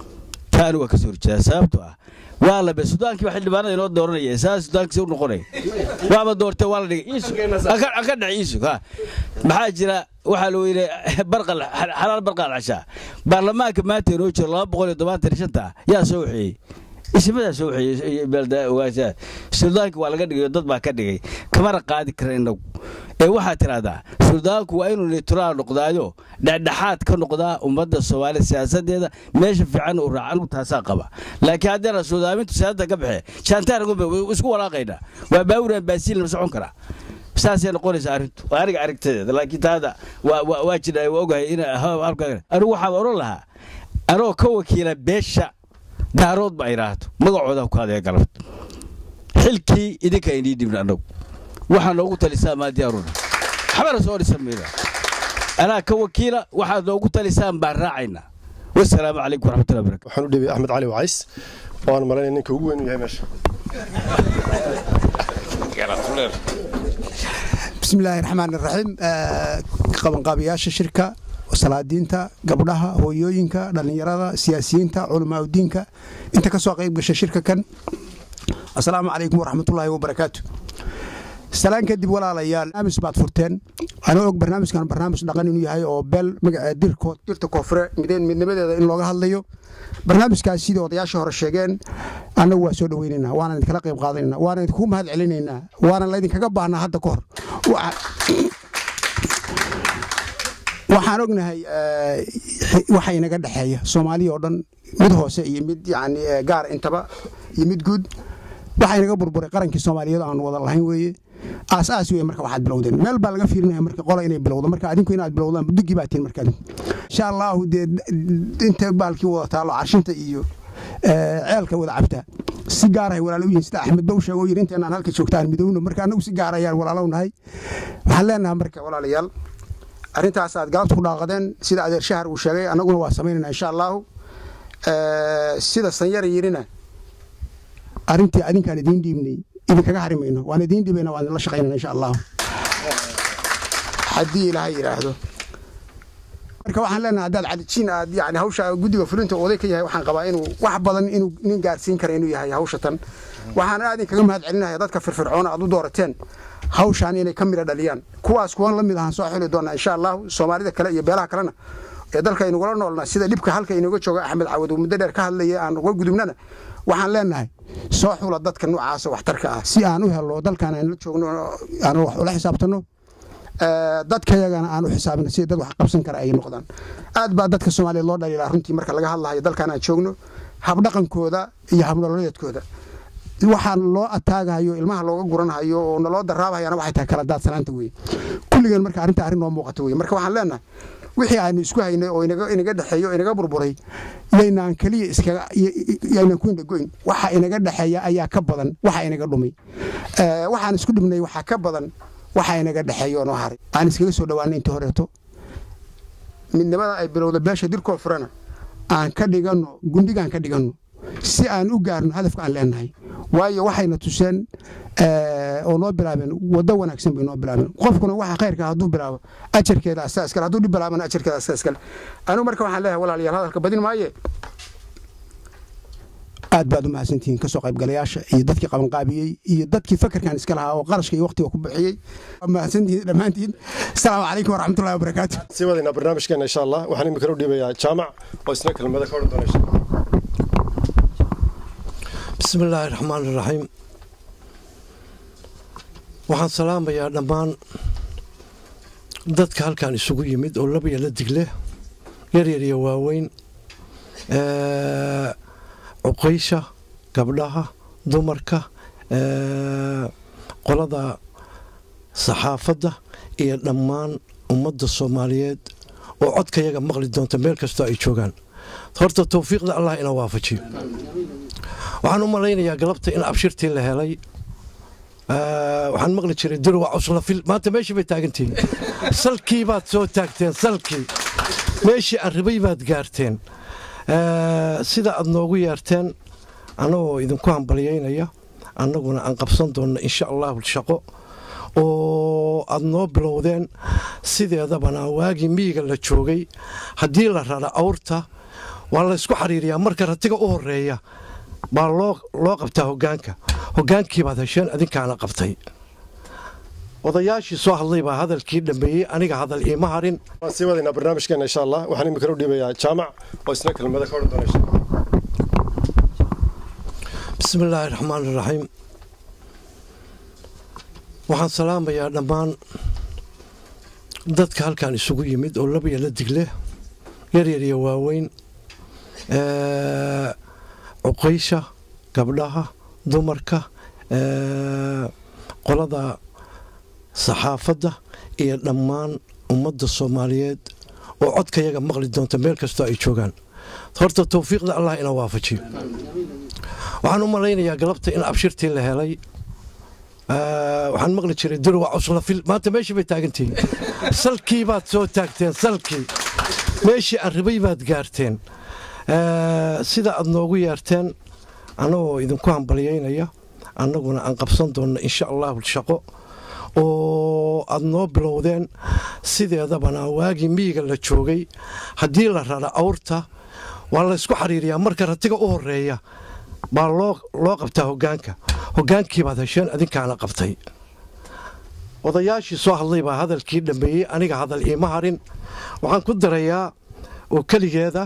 taani waa ka soo horjeedaa sababtoo ah waa labe sudaankii waa xildhibaanada inoo dooranaya saa sudaankiisa u noqonaya waaba doortee waa la dhigay iisug ka dhac iisug ha maxaa jira waxaa la weyne barqal xalaal barqal cashaa baarlamaanka maanta inoo jiro laba boqol iyo tobantan shanta yaa soo waxeeyey isimadaa soo waxeeyey beelda ogaashaa suldaanka waa laga dhigay dad baa ka dhigay kamana qaadi kara inagu ee waxaa tidhahdaa suldaanku waa inuu nituraal noqdaayo dhexdhexaad ka noqdaa ummadda soomaalida siyaasadeeda meesha fiican uu raaca anugu taasaa qaba laakiin haddana suldaamintu siyaasadda ka baxe jaantaargumbe isku walaaqaynaa waa baawuraan baasiil ma socon karaa saasay noqonaysa arrintu waa aniga aragtadeeda laakiin taada waa jira waa ogahay in anigu waxaan oran lahaa anoo ka wakiila beesha daarood ba ay raahdo magacooda ku hadaya galabta xilkii idinka inii dhibna annagu waxaa noogu talisaa maadiyaaruna waxbana soo dhisan mayda anaa ka wakiila waxaad noogu talisaan baan raacaynaa wasalaamu calaykum waraxmatullahi barakatu waxaan u dhibay axmed cali wacays oo aan malaynaya ninka ugu weyn u yahay meesha bismillaahi raxmaan iraxiim qabanqaabiyaasha shirka salaadiinta gabdhaha hooyooyinka dhallinyarada siyaasiyiinta culamaauddiinka inta ka soo qayb gasha shirka kan asalaamu calaykum waraxmatullaahi wabarakaatu salaan kadib walaalayaal barnaamij baad furteen anoo og barnaamijkan barnaamij dhaqan inuu yahay oo beel dirta koonfure midnimadeeda in looga hadlayo barnaamijkaas sidii odayaasha hore sheegeen annagu waa soo dhoweynaynaa waana idinkala qayb qaadanaynaa waana idinku mahad celinaynaa waana laydinkaga baahnaa hadda ka hor waxaan ognahay waxa inaga dhexeeya soomaaliya oo dhan mid hoose iyo mid yani gaar intaba iyo mid guud waxaa inaga burburay qarankii soomaaliyeed aan wada lahayn weeye aas-aas wey marka waxaad bilowdeen meel baa laga fiirinaya marka qola inay bilowdo marka adinku inaad bilowdaan budugii baa tihin marka adinku insha allahu dee inta baalkii wada taalo carshinta iyo ceelka wada cabtaa si gaarahay walaalo u yihin sida axmed bow sheego yiri inteenaan halka joogtaan midowno marka annagu si gaar ayaan walaalow nahay waxaan leenahay marka walaalayaal arrintaas aad galabta ku dhaaqadeen sida adeer shahar uu sheegay annaguna waa samaynayna insha allahu sida sanyara yirina arrintii adinkaan idiin dhiibnay idinkaga hari mayno waan idiin dhibayna waan idinla shaqaynana insha allahu haddii ilaahay yidhaahdo marka waxaan leenahay haddaad calijiin aad yani hawsha guddiga fulinta oday ka yahay waxaan qabaa inuu wax badan inuu nin gaarsiin kara inuu yahay hawsha tan waxaan aad inkaga mahad celinaya dadka firfircoona aad u doorateen hawshaan inay ka midha dhaliyaan kuwaas kuwan la mid ahaan soo xili doonaa insha allahu soomaalida kale iyo beelaha kalena ee dalka aynugula noolna sida dhibka halka inooga jooga axmed cawad uu muddo dheer ka hadlaya aan uga gudubnana waxaan leenahay soo xula dadka noocaasa waxtarka ah si aan u helo dalkan aan la joogno aan wax ula xisaabtanno dadkayagana aan u xisaabino si dad wax qabsan kara ay noqdaan aad baa dadka soomaaliyeed loo dhaliilaa runtii marka laga hadlahayo dalkan aan joogno habdhaqankooda iyo habnololeedkooda waxaan loo ataagahayo ilmaha looga guranhayo oo naloo daraabahayana waxay tahay kala daadsanaanta weye kulligeen marka arrinta arrin noo muuqato weye marka waxaan leenahay wixii aanu isku haynay oo inaga dhexeeyo o inaga burburay yaynaan keliya iskayaynaan ku indhagoyn waxa inaga dhexeeya ayaa ka badan waxa inaga dhumay waxaan isku dhibnay waxaa ka badan waxa inaga dhexeeya oo noo haray aan iskaga soo dhawaanay intii horeeto midnimada ay bilowda beesha dirkoo furana aan ka dhiganno gundhigaan ka dhiganno si aan u gaarno hadafka aan leenahay waayo waxayna tuseen oo noo bilaabeen waddo wanaagsan bay noo bilaabeen qofkuna waxa khayrka hadduu bilaabo ajarkeeda asaa iskale hadduu dhib bilaabana ajarkeeda asaa iskale anigu marka waxaan leeyahay walaalayaal hadalka badin maaye aad baad u mahadsantihiin kasoo qaybgalayaasha iyo dadkii qabanqaabiyey iyo dadkii fakarkan iska lahaa oo qarashka iyo waqtiga ku bixiyey mahadsantihiin dhammaantiin asalaamu calaykum waraxmatullahi wabarakaatu sii wadaynaa barnaamijkeena insha allah waxaan imika u dhiibayaa jaamac oo isna kelmada ka odhan doona insha allah bismi illaahi raxmaan iraxiim waxaan salaamayaa dhammaan dadka halkan isugu yimid oo laba iyo la digle yaryar iyo waaweyn cuqaysha gabdhaha dumarka qolada saxaafadda iyo dhammaan ummadda soomaaliyeed oo codkayaga maqli doonta meel kastoo ay joogaan horta towfiiqda allah ina waafajiyo waxaan u malaynayaa galabta in abshirtii la helay waxaan maqli jiray dirwa cuslafil maanta meeshii bay taagantihiin salkii baad soo taagteen salkii meeshii arribay baad gaarteen sida aad noogu yeerteen annagoo idinku hambalyaynaya annaguna aan qabsan doonno insha allahu shaqo oo aad noo bilowdeen sideedabana waagii miyiga la joogay haddii la rara awrta waa laysku xariiriyaa marka ratiga u horeeya baa loo qabtaa hogaanka hogaankii baad hesheen adinkaana qabtay odayaashii soo hadlay baa hadalkii dhammeeyey aniga hadal iima harin waan sii wadaynaa barnaamijkeena insha allah waxaan imika u dhiibayaa jaamac oo isna kelmada ka odhan doona insha allah bismi illaahi raxmaan iraxiim waxaan salaamayaa dhammaan dadka halkan isugu yimid oo laba iyo la digle yaryar iyo waaweyn cuqaysha gabdhaha dumarka qolada saxaafadda iyo dhammaan ummadda soomaaliyeed oo codkayaga maqli doonta meel kastoo ay joogaan horta towfiiqda allah ina waafajiyo waxaan u malaynayaa galabta in abshirtii la helay waxaan maqli jiray dirwa cuslafil maanta meeshii bay taagantihiin salkii baad soo taagteen salkii meeshii arribay baad gaarteen sida aad noogu yeerteen annagoo idinku hambalyaynaya annaguna aan qabsan doonno insha allahu shaqo oo aad noo bilowdeen sideedabana waagii miyiga la joogay haddii la rara awrta waa laysku xariiriyaa marka ratiga u horeeya baa loo qabtaa hogaanka hogaankii baad hesheen adinkaana qabtay odayaashii soo hadlay baa hadalkii dhammeeyey aniga hadal iima harin waxaan ku darayaa oo keligeeda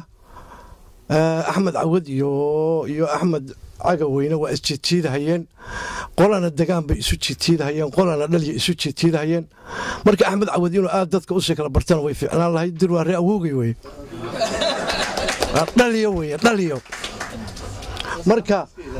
axmed cawad iyo axmed cagaweyne waa isjiidjiidahayeen qolana degaan bay isu jiitiidahayeen qolana dhalya isu jiitiidahayeen marka axmed cawad inuu aad dadka usii kala bartana way fiicnaan lahayd dir waa ree awoogay weye dhaliyo weye dhaliyo marka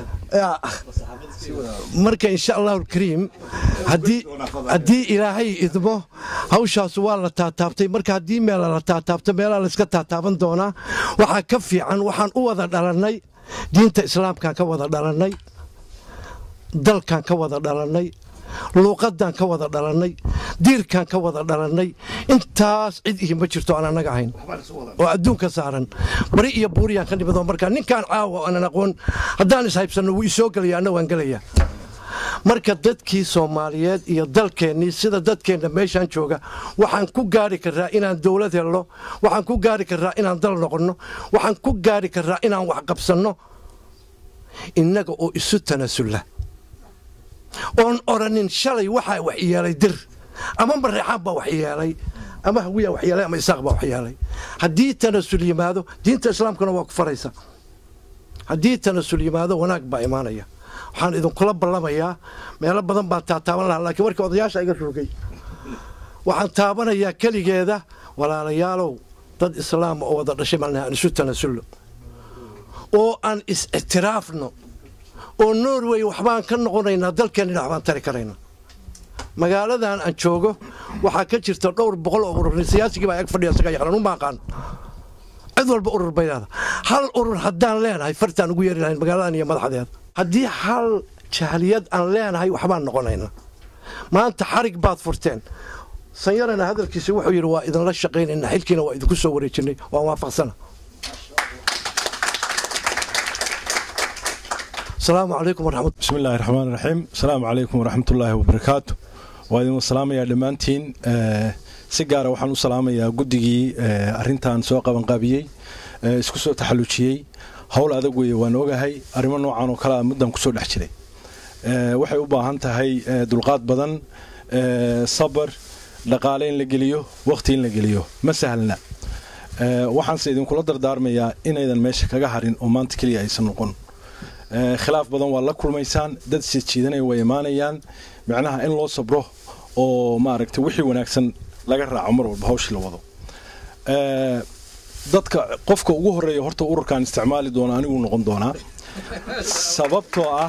marka insha allahu alkariim haddii ilaahay idmo hawshaas waa la taataabtay marka haddii meela la taataabto meelaa layska taataaban doonaa waxaa ka fiican waxaan u wada dhalannay diinta islaamkaan ka wada dhalannay dalkaan ka wada dhalannay luuqadaan ka wada dhalannay diirkaan ka wada dhalannay intaas cid ihi ma jirto aan annaga ahayn oo adduunka saaran bari iyo buuriyaan ka nimid oo markaa ninkaan caawa aanan aqoon haddaan ishaybsanno wuu isoo gelaya anna waan gelaya marka dadkii soomaaliyeed iyo dalkeennii sida dadkeenna meeshaan jooga waxaan ku gaari karaa inaan dowlad helno waxaan ku gaari karaa inaan dal noqonno waxaan ku gaari karaa inaan wax qabsanno innaga oo isu tanasulla oon odhanin shalay waxaa wax yeelay dir ama mareexaan baa wax yeelay ama hawiyaa wax yeelay ama isaaq baa wax yeelay haddii tanasul yimaado diinta islaamkuna waa ku faraysa haddii tanasul yimaado wanaag baa imaanaya waxaan idinkula ballamayaa meelo badan baan taataaban lahaa laakiin markii odayaasha iga rogay waxaan taabanayaa keligeeda walaalayaalow dad islaama oo wada dhashay malnaha aan isu tanasulno oo aan is-ictiraafno oo norway waxbaan ka noqonaynaa dalkeenina waxbaan tari karayna magaaladan aan joogo waxaa ka jirta dhowr boqol oo urur siyaasigii baa ag fadhiya isaga yaqaan uma aqaan cid walba urur bay leedahay hal urur haddaan leenahay fartaan ugu yeeri lahayn magaaladan iyo madaxdeeda haddii hal jahliyad aan leenahay waxbaan noqonayna maanta xarig baad furteen sanyarana hadalkiisa wuxuu yidhi waa idinla shaqaynayna xilkiina waa idinku soo wareejinay waan waafaqsana asalaamu calaykum waraxmat bismi illaahi raxmaan raxiim asalaamu calaykum waraxmatullaahi wabarakaatu waa idin salaamayaa dhammaantiin si gaara waxaan u salaamayaa guddigii arintan soo qabanqaabiyey isku soo taxallujiyey howl adag weeye waan ogahay arrimo noocan oo kalea muddan kusoo dhex jiray waxay u baahan tahay dulqaad badan sabar dhaqaale in la geliyo wakhti in la geliyo ma sahlna waxaanse idinkula dardaarmayaa inaydan meesha kaga harin oo maanta keliya aysan noqon khilaaf badan waa la kulmaysaan dad sijiidanaya way imaanayaan micnaha in loo sabro oo maaragtay wixii wanaagsan laga raaco mar walba hawshii la wado dadka qofka ugu horeeya horta ururkan isticmaali doona aniguu noqon doonaa sababtoo ah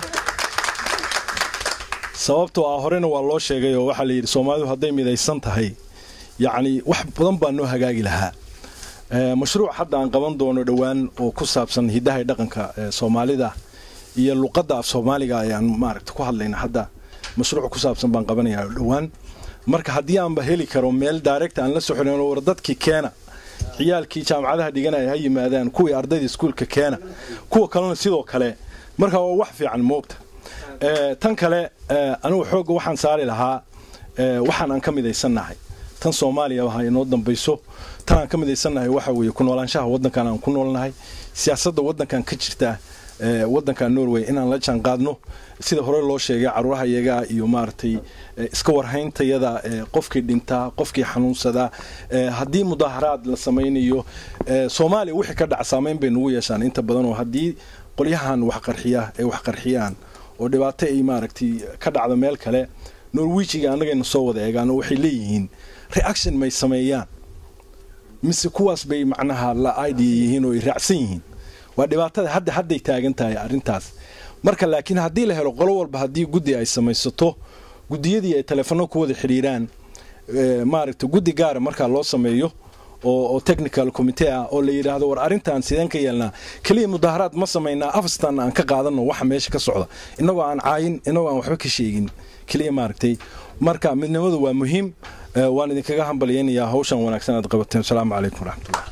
sababtoo ah horena waa loo sheegay oo waxaa layidhi soomaalidu hadday midaysan tahay yacni wax badan baa noo hagaagi lahaa mashruuc hadda aan qaban doono dhowaan oo ku saabsan hiddaha iyo dhaqanka soomaalida iyo luqadda af soomaaliga ayaan maaragta ku hadlayna hadda mashruuc ku saabsan baan qabanayaa dhowaan marka haddii aanba heli karo meel daaregta aan la soxonayn war dadkii keena ciyaalkii jaamacadaha dhiganaya ha yimaadaan kuwii ardayda iskuulka keena kuwa kalena sidoo kale marka waa wax fiican moogta tan kale anigu xoogga waxaan saari lahaa waxaan aan ka midaysannahay tan soomaaliya ha inoo dambayso tan aan ka midaysannahay waxa weeye ku noolaanshaha waddankan aan ku noolnahay siyaasadda waddankan ka jirta waddanka norway inaan la jaan qaadno sida hore loo sheegay caruuraha iyagaa iyo maaragtay iska warhayntayada qofkii dhintaa qofkii xanuunsadaa haddii mudaaharaad la samaynayo soomaaliya wixii ka dhaca saamayn bay nagu yeeshaan inta badan oo haddii qolyahan waxqarxiya ay wax qarxiyaan oo dhibaato ay maaragtay ka dhacdo meel kale norwijiga annagayna soo wada eegaan oo waxay leeyihiin reaction may sameeyaan mise kuwaas bay macnaha la idea yihiin oo ay raacsan yihiin waa dhibaatada hadda hadday taagan tahay arrintaas marka laakiin haddii la helo qolo walba haddii guddi ay samaysato guddiyadii ay telefono ku wada xidhiiraan maaragta guddi gaara markaa loo sameeyo oo technical committee ah oo la yidhaahdo war arrintan sideen ka yeelnaa keliya mudaaharaad ma samaynaa afstan aan ka qaadano waxa meesha ka socda innagoo aan caayin innagoo aan waxba ka sheegin keliya maaragtay marka midnimadu waa muhiim waan idinkaga hambalyaynayaa hawshan wanaagsan aad qabateen asalaamu calaykum waraxmatullah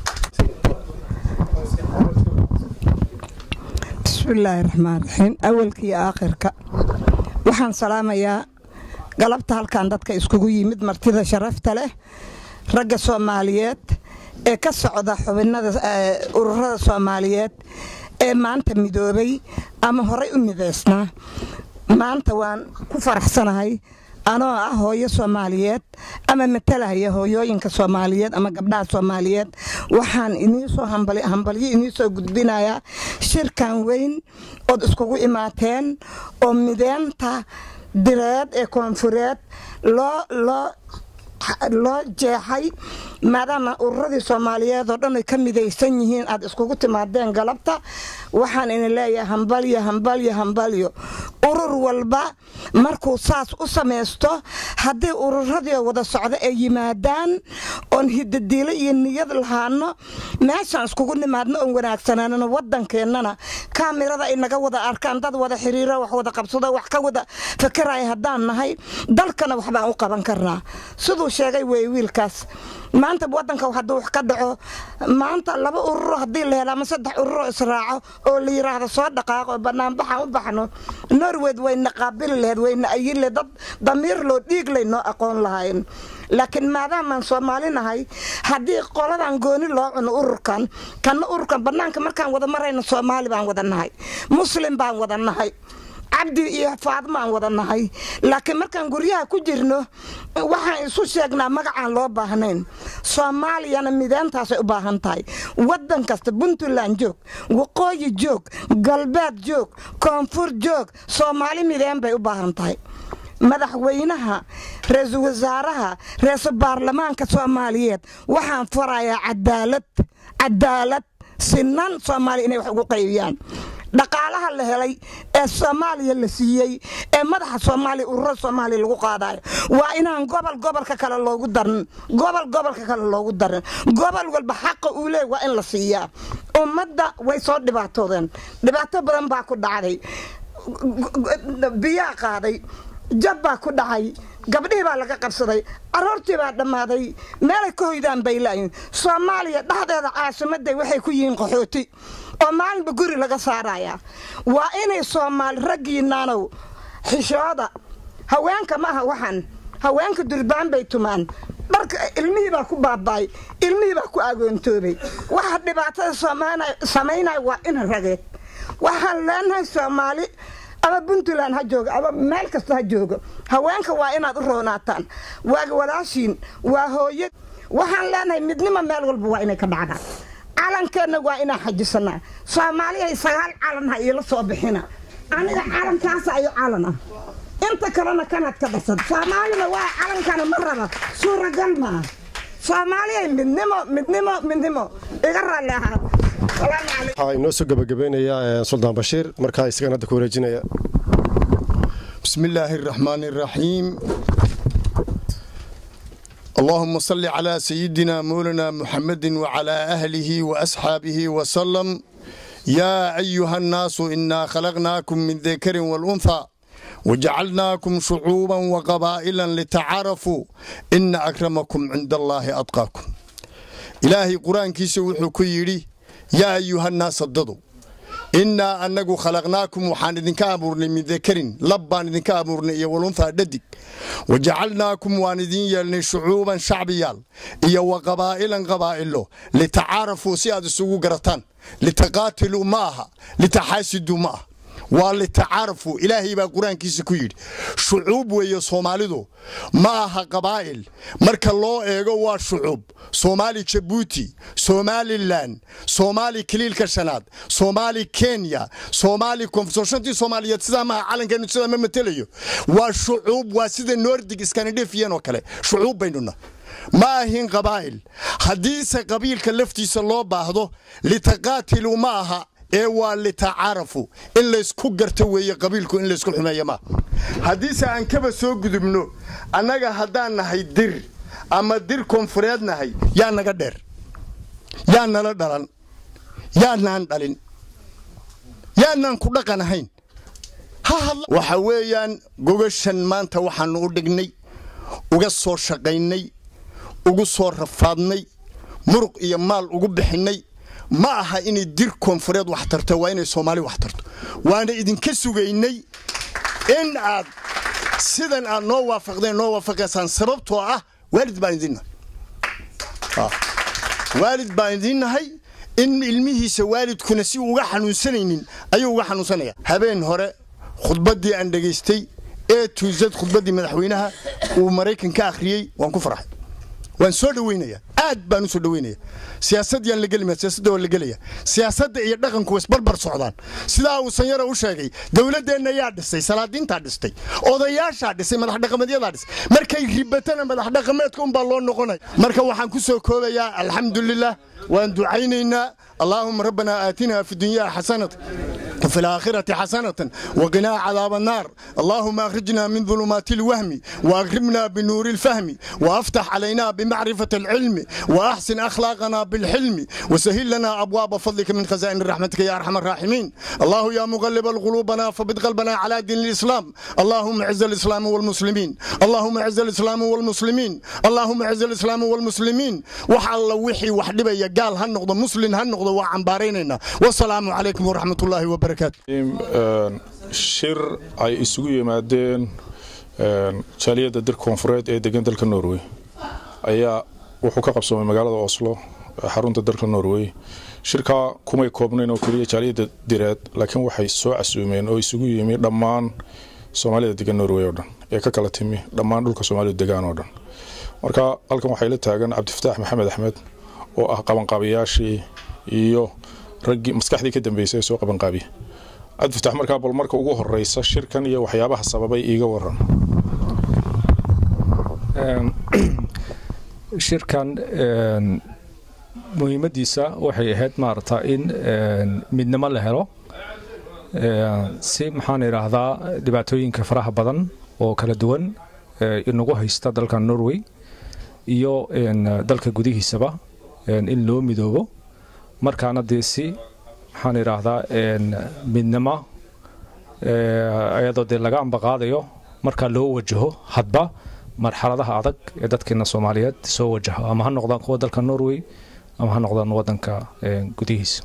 bismillaahi raxmaan raxiim awalka iyo aakhirka waxaan salaamayaa galabta halkan dadka iskugu yimid martida sharafta leh ragga soomaaliyeed ee ka socda xubinnada ururada soomaaliyeed ee maanta midoobay ama horay u midaysnaa maanta waan ku faraxsanahay anoo ah hooyo soomaaliyeed ama matalahaya hooyooyinka soomaaliyeed ama gabdhaha soomaaliyeed waxaan iniisoo hambalyo iniisoo gudbinayaa shirkan weyn ood iskugu imaateen oo mideenta direed ee koonfureed loo loo loo jeexay maadaama ururadii soomaaliyeed oo dhan ay ka midaysan yihiin aad iskugu timaadeen galabta waxaan idin leeyahay hambalyo hambalyo hambalyo urur walba markuu saas u samaysto haddii ururadii wada socdo ay yimaadaan oon hidadiilo iyo niyad lahaano meeshaan iskugu nimaadno oon wanaagsanaanano waddankeennana kaamirada ay naga wada arkaan dad wada xiriiro wax wada qabsado wax ka wada fakaraya haddaan nahay dalkana waxbaan u qaban karnaa siduu sheegay wey wiilkaas maanta wadanka hadduu wax ka dhaco maanta laba ururo haddii la helo ama saddex ururo israaco oo la yiraahdo soo dhaqaaqo banaanbaxaan u baxno norweyd wayna qaabili laheyd wayna ayile dad damiir loo dhiig lay noo aqoon lahayn laakiin maadaamaan soomaali nahay haddii qoladan gooni loo cuno ururkan kana ururkan banaanka markaan wada marayno soomaali baan wada nahay muslim baan wada nahay cabdi iyo faadmo aan wada nahay laakiin markaan guryaha ku jirno waxaan isu sheegnaa magacaan loo baahnayn soomaaliyana mideentaasay u baahan tahay waddan kasta puntland joog waqooyi joog galbeed joog koonfur joog soomaali mideen bay u baahan tahay madaxweynaha ra-iisul wasaaraha ra-iisul baarlamaanka soomaaliyeed waxaan farayaa cadaalad cadaalad sinan soomaaliya inay wax ugu qaybiyaan dhaqaalaha la helay ee soomaaliya la siiyey ee madaxa soomaaliya ururada soomaaliya lagu qaadayo waa inaan gobol gobolka kale loogu darin gobol gobolka kale loogu darin gobol walba xaqa uu leey waa in la siiyaa ummadda way soo dhibaatoodeen dhibaato badan baa ku dhacday biyaa qaaday jab baa ku dhacay gabdhihii baa laga qabsaday aroortii baa dhammaaday meelay ka hoydaan bay laayiin soomaaliya dhexdeeda caasimaday waxay ku yihiin qaxooti oo maalinba guri laga saarayaa waa inay soomaali raggiinaanow xishooda haweenka ma aha waxan haweenka durbaan bay tumaan dharka ilmihii baa ku baaba'ay ilmihii baa ku agoontoobay waxa dhibaatada samaynaya waa in rageed waxaan leenahay soomaali ama puntland ha jooga ama meel kasta ha joogo haweenka waa inaad u roonaataan waa walaashiin waa hooya waxaan leenahay midnimo meel walba waa inay ka dhacdaan calankeenna waa inaan xajisanaa soomaaliya sagaal calan ha iila soo bixina aniga calankaasa ayo calan ah inta kalena kanaad ka dhasad soomaalina waa calankana ma raba suuragal maa soomaaliya midnimo midnimo midnimo iga raalli ahaa waxaa inoo soo gebagabeynaya suldaan bashiir markaa isagan hadda ku wareejinaya بسم الله الرحمن الرحيم اللهم صل على سيدنا مولانا محمد وعلى أهله وأصحابه وسلم يا أيها الناس إنا خلقناكم من ذكر والأنثى وجعلناكم شعوبا وقبائلا لتعارفوا إن أكرمكم عند الله أتقاكم إلهي قرآن كيسي وحكيري yaa ayuha nnaas dadu innaa annagu khalaqnaakum waxaan idinka abuurnay min dakarin lab baan idinka abuurnay iyo walunhaa dhadig wa jacalnaakum waan idin yeelnay shucuuban shacbiyaal iyo wa qabaa'ilan qabaa'ilo litacaarafuu si aad isugu garataan litaqaatiluu ma aha litaxaasiduu ma aha waa litacaarafuu ilaahay baa qur-aankiisa ku yidhi shucuub weeye soomaalidu ma aha qabaa'il marka loo eego waa shucuub soomaali jabuuti somalilan soomaali kaliilka shanaad soomaali kenya soomaali konfsoshantii soomaaliyeed sidaa maaha calankeenu sidaa ma matelayo waa shucuub waa sida nordig skandinafiyan oo kale shucuub baynuna ma ahin qabaa'il haddiise qabiilka laftiisa loo baahdo litaqaatiluu ma aha ee waa litacaarafu in laysku garto weeye qabiilku in laysku xumeeya maaha haddiise aan kaba soo gudubno annaga haddaan nahay dir ama dir koonfureed nahay yaa naga dheer yaa nala dhalan yaanaan dhalin yaanaan ku dhaqan ahayn waxa weeyaan gogashan maanta waxaannu u dhignay uga soo shaqaynay ugu soo rafaadnay muruq iyo maal ugu bixinnay ma aha inay dir koonfureed wax tarto waa inay soomaali wax tarto waana idinka sugaynay in aad sidan aad noo waafaqdeen noo waafaqaysaan sababtoo ah waalid baan idinnahay waalid baan idinnahay in ilmihiisa waalidkuna si uga xanuunsanaynin ayuu uga xanuunsanaya habeen hore khudbaddii aan dhegaystay ee tuusad khudbaddii madaxweynaha uu maraykan ka akhriyey waan ku farxay waan soo dhaweynayaa aad baan u soo dhaweynaya siyaasad yaan la gelima siyaasadda waa la gelaya siyaasadda iyo dhaqanku isbarbar socdaan sidaa uu sanyaro u sheegay dowladdeenna yaa dhisay salaadiintaa dhistay odayaashaa dhisay madaxdhaqameedyadaa dhisay markay ribatana madaxdhaqameedka unbaa loo noqonaya marka waxaan ku soo koobayaa alxamdulilah waan ducaynaynaa allaahuma rabbanaa aatinaa fi dunyaa xasanata وفي الآخرة حسنة وقنا عذاب النار اللهم أخرجنا من ظلمات الوهم وأكرمنا بنور الفهم وأفتح علينا بمعرفة العلم وأحسن أخلاقنا بالحلم وسهل لنا أبواب فضلك من خزائن رحمتك يا أرحم الراحمين الله يا مغلب القلوبنا فبد قلبنا على دين الإسلام اللهم اعز الإسلام والمسلمين اللهم اعز الإسلام والمسلمين اللهم اعز الإسلام والمسلمين وحال وحي وحدبا قال هالنقضة مسلم هالنقضة وعنباريننا والسلام عليكم ورحمة الله وبركاته shir ay isugu yimaadeen jaaliyadda dir koonfureed ee degan dalka norway ayaa wuxuu ka qabsoomay magaalada oslo xarunta dalka norway shirkaa kumay koobnayn oo keliya jaaliyadda direed laakiin waxay soo casuumeen oo isugu yimi dhammaan soomaalida degan norway oo dhan ee ka kala timi dhammaan dhulka soomaalida degaan oo dhan marka halkan waxay la taagan cabdifataax maxamed axmed oo ah qabanqaabiyaashii iyo raggii maskaxdii ka dambeysay ee soo qabanqaabiya cabdifatax markaa bal marka ugu horeysa shirkan iyo waxyaabaha sababay iiga waran shirkan muhiimadiisa waxay ahayd maarata in midnimo la helo si maxaan idhaahdaa dhibaatooyinka faraha badan oo kala duwan inagu haysta dalka norway iyo dalka gudihiisaba in loo midoobo markaana dee si maxaan idhaahdaa midnimo ayadoo dee laga ambaqaadayo markaa loo wajaho hadba marxaladaha adag ee dadkeena soomaaliyeed soo wajaho ama ha noqdaan kuwa dalka norway ama ha noqdaan wadanka gudihiisa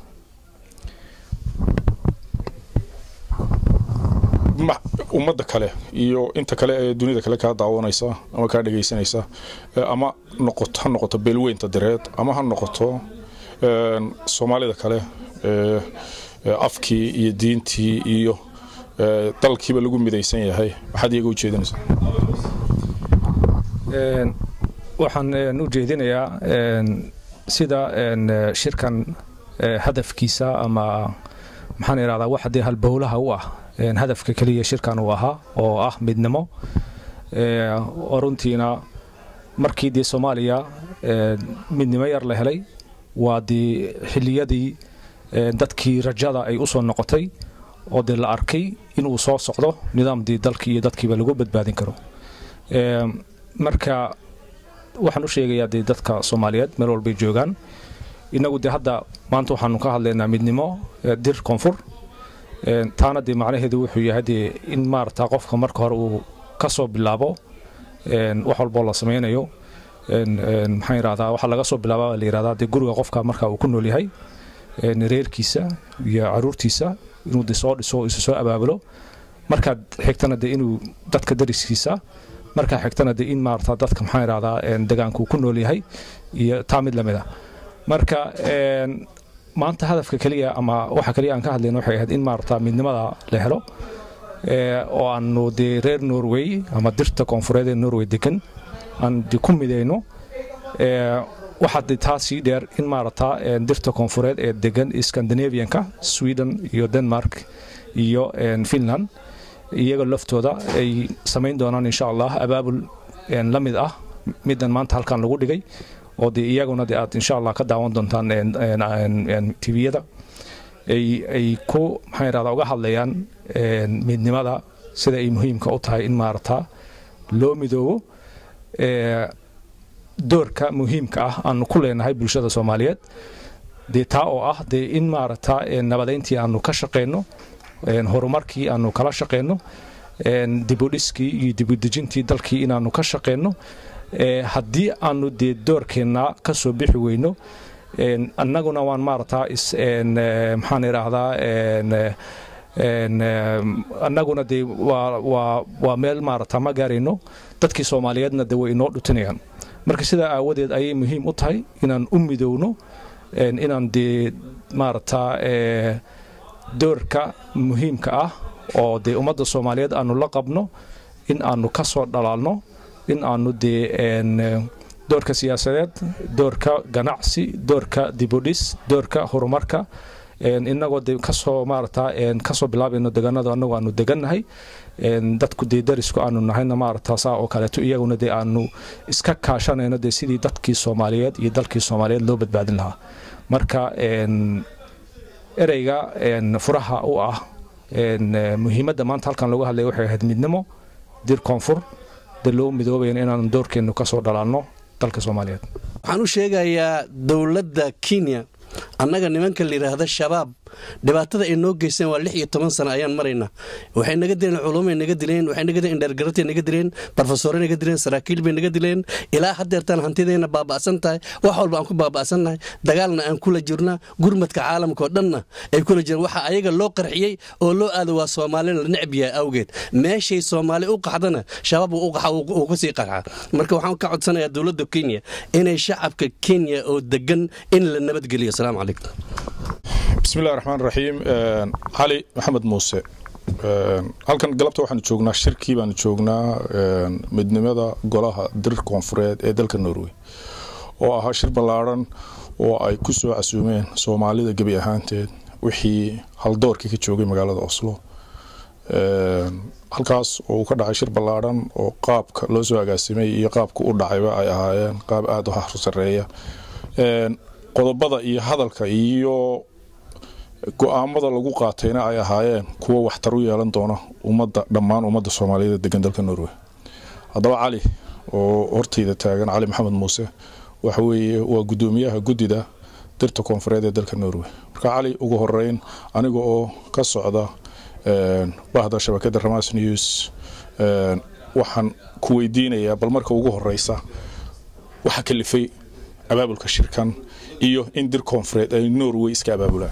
ummadda kale iyo inta kale ee dunida kale kaa daawanaysa ama kaa dhegaysanaysa ama noqoto ha noqoto beelweynta direed ama ha noqoto soomaalida kale afkii iyo diintii iyo dalkiiba lagu midaysan yahay maxaad iyaga ujeedinaysaa waxaan u jeedinayaa sida shirkan hadafkiisa ama maxaan idhahdaa wax dee halbowlaha u ah hadafka keliya shirkan uu ahaa oo ah midnimo oo runtiina markii dee soomaaliya midnimo yar la helay waa dee xilliyadii dadkii rajada ay u soo noqotay oo dee la arkay inuu soo socdo nidaamdii dalkii iyo dadkiiba lagu badbaadin karo marka waxaan u sheegayaa dee dadka soomaaliyeed meel walbay joogaan innagu dee hadda maanta waxaanu ka hadlaynaa midnimo dir koonfur taana dee macnaheedu wuxuu yahay dee in maarata qofka marka hore uu ka soo bilaabo wax walboo la samaynayo maxaan yidhahdaa waxaa laga soo bilaaba la yidhahdaa dee guriga qofka marka uu ku nool yahay reerkiisa iyo caruurtiisa inuu de soo dhiso isu soo abaabulo markaad xigtana de inuu dadka dariskiisa markaa xigtana de in maarata dadka maxaan yidhahdaa degaanku ku nool yahay iyo taa mid lamid a marka maanta hadafka keliya ama waxa keliya aan ka hadlayna waxay ahayd in maarata midnimada la helo oo aanu dee reer norway ama dirta koonfureed ee norway degan aan de ku midayno waxaa de taa sii dheer in maarata dirta koonfureed ee degan scandinavianka sweden iyo denmark iyo finland iyaga laftooda ay samayn doonaan insha allah abaabul la mid ah midan maanta halkan lagu dhigay oo de iyaguna de aad insha allah ka daawan doontaan tviyada ay ku maxaan yidhahdaa uga hadlayaan midnimada sida ay muhiimka u tahay in maarata loo midoobo doorka muhiimka ah aanu ku leenahay bulshada soomaaliyeed dee taa oo ah dee in maarata nabadayntii aanu ka shaqeyno horumarkii aanu kala shaqeyno dibudhiskii iyo dibudejintii dalkii inaanu ka shaqeyno haddii aanu dee doorkeenna ka soo bixi weyno annaguna waan maarata maxaan idhaahdaa annaguna dee waa meel maarata ma gaarayno dadkii soomaaliyeedna de way inoo dhutinayaan marka sidaa aawadeed ayay muhiim u tahay inaan u midowno inaan dee maarata doorka muhiimka ah oo dee ummadda soomaaliyeed aanu la qabno in aanu ka soo dhalaalno in aanu dee doorka siyaasadeed doorka ganacsi doorka dibudhis doorka horumarka inagoo de kasoo maarata kasoo bilaabayno deganada anagoo aanu degannahay dadku dee darisku aanu nahayna maarata saa oo kaleeto iyaguna dee aanu iska kaashanayno dee sidii dadkii soomaaliyeed iyo dalkii soomaaliyeed loo badbaadin lahaa marka ereyga furaha u ah muhiimadda maanta halkan looga hadlaya waxay ahayd midnimo dir koonfur dee loo midoobayan inaanu doorkeennu kasoo dhalaalno dalka soomaaliyeed waxaan u sheegayaa dowladda kenya annaga nimanka layidhaahda shabaab dhibaatada ay noo geysteen waa lix iyo toban sano ayaan maraynaa waxay naga dileen culumay naga dileen waxay naga dileen indhergaratay naga dileen barofesore naga dileen saraakiil bay naga dileen ilaa haddeertaan hantideenna baaba'san tahay wax walba aan ku baaba'sannahay dagaalna aan kula jirna gurmadka caalamka oo dhanna ay kula jiraan waxa ayaga loo qarxiyey oo loo aado waa soomaalina la necb yahay awgeed meeshay soomaali u qaxdana shabaab uu qaxa uu ka sii qarxa marka waxaan ka codsanayaa dowladda kenya inay shacabka kenya oo degan in la nabadgeliyo asalaamu calaykum bismillahi raxmaan raxiim cali maxamed muuse halkan galabta waxaanu joognaa shirkii baanu joognaa midnimada golaha dirir koonfureed ee dalka norway oo ahaa shir ballaadhan oo ay ku soo casuumeen soomaalida gebi ahaanteed wixii haldoorkii ka joogay magaalada oslo halkaas oo uu ka dhacay shir ballaadhan oo qaabka loo soo agaasimay iyo qaabka u dhacayba ay ahaayeen qaab aada u harsareeya qodobada iyo hadalka iyo go-aamada lagu qaatayna ay ahaayeen kuwo waxtar u yeelan doona ummadda dhammaan ummadda soomaaliyeed degan dalka norway haddaba cali oo hortayda taagan cali maxamed muuse waxa weeye waa guddoomiyaha guddida dirta koonfureed ee dalka norway marka cali ugu horeyn aniga oo ka socda bahda shabakada ramas news waxaan ku weydiinayaa bal marka ugu horeysa waxa kalifay abaabulka shirkan iyo in dir koonfureed ay norway iska abaabulaan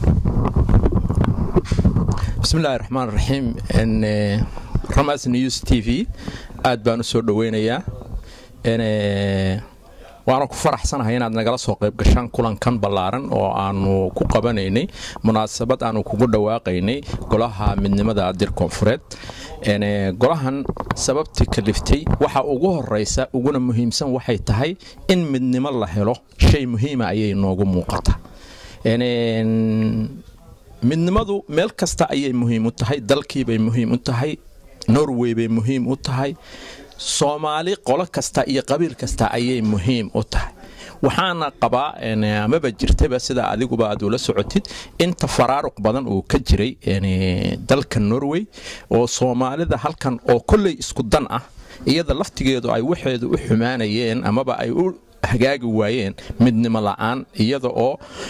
bismillahi raxmaan raxiim ramas news t v aad baan u soo dhoweynayaa waana ku faraxsanahay inaad nagala soo qayb gashaan kulankan ballaaran oo aanu ku qabanaynay munaasabad aanu kugu dhawaaqaynay golaha midnimada dir koonfureed golahan sababtii kaliftay waxa ugu horeysa uguna muhiimsan waxay tahay in midnimo la helo shay muhiima ayay noogu muuqata midnimadu meel kasta ayay muhiim u tahay dalkiibay muhiim u tahay norway bay muhiim u tahay soomaali qolo kasta iyo qabiil kasta ayay muhiim u tahay waxaana qabaa amaba jirtaba sida adiguba aad ula socotid inta faraaruq badan uu ka jiray dalka norway oo soomaalida halkan oo kolley isku dan ah iyada laftigeedu ay waxeedu u xumaanayeen amaba ay u hagaagi waayeen midnimo la-aan iyada oo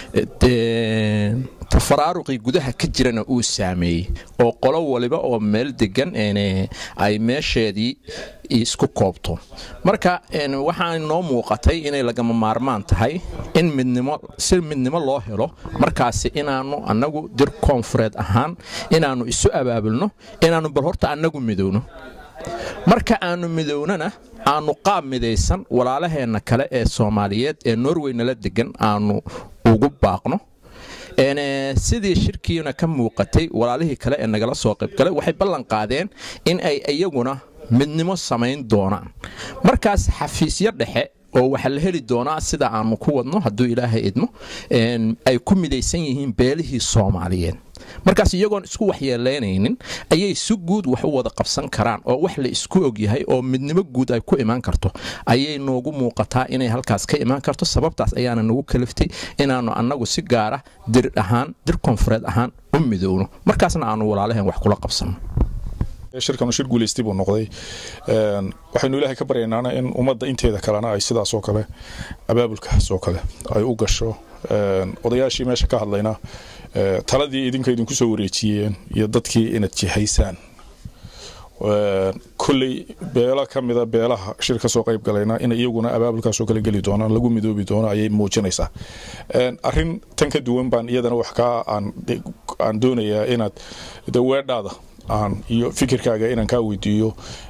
tafaraaruqii gudaha ka jirana uu saameeyey oo qolo waliba oo meel degan ay meesheedii isku koobto marka waxaa noo muuqatay inay lagama maarmaan tahay in midnimo si midnimo loo helo markaasi inaanu annagu dir koonfureed ahaan inaannu isu abaabulno inaannu bal horta annagu midowno marka aanu midownana aanu qaab midaysan walaalaheenna kale ee soomaaliyeed ee norway nala degan aanu ugu baaqno sidii shirkiina ka muuqatay walaalihii kale ee nagala soo qaybgalay waxay ballan qaadeen in ay iyaguna midnimo samayn doonaan markaas xafiisyo dhexe oo waxaa la heli doonaa sida aanu ku wadno hadduu ilaahay idmo ay ku midaysan yihiin beelihii soomaaliyeed markaas iyagoon isku waxyeelaynaynin ayay si guud wax u wada qabsan karaan oo wax la isku ogyahay oo midnimo guud ay ku imaan karto ayay noogu muuqataa inay halkaas ka imaan karto sababtaas ayaana nagu kaliftay inaannu annagu si gaara dir ahaan dir koonfureed ahaan u midowno markaasna aanu walaalaheen wax kula qabsanno shirkanu shir guulaystay buu noqday waxaynu ilaahay ka baryaynaana in ummadda inteeda kalena ay sidaasoo kale abaabulkaasoo kale ay u gasho odayaashii meesha ka hadlayna taladii idinka idinku soo wareejiyeen iyo dadkii inaad jihaysaan kolley beelo ka mida beelaha shir ka soo qayb galayna in iyaguna abaabulkaasoo kale geli doonaan lagu midoobi doono ayay muujinaysaa arrin tan ka duwan baan iyadana wax kaa aan doonayaa inaad daweedhaada aan iyo fikirkaaga inaan kaa weydiiyo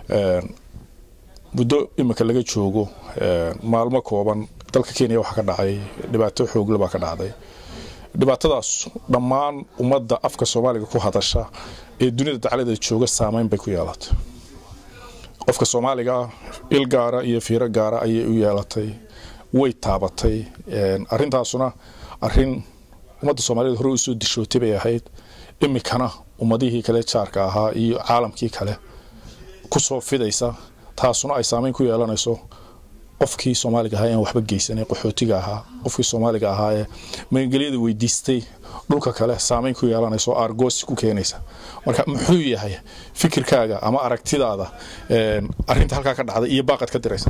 muddo imika laga joogo maalmo kooban dalka kenya waxaa ka dhacay dhibaato xoogle baa ka dhacday dhibaatadaas dhammaan ummadda afka soomaaliga ku hadasha ee dunida dacladeeda jooga saameyn bay ku yeelatay qofka soomaaliga ah il gaara iyo fiiro gaara ayay u yeelatay way taabatay arintaasuna arin ummadda soomaaliyeed hore usoo dishootay bay ahayd imikana ummadihii kale jaarka ahaa iyo caalamkii kale kusoo fidaysa taasuna ay saameyn ku yeelanayso qofkii soomaaliga ahaa aan waxba geysanay qaxootiga ahaa qofkii soomaaliga ahaa ee magangelyada weydiistay dhulka kale saameyn ku yeelanaysa oo aargoosi ku keenaysa marka muxuu yahay fikirkaaga ama aragtidaada arinta halkaa ka dhacday iyo baaqad ka diraysa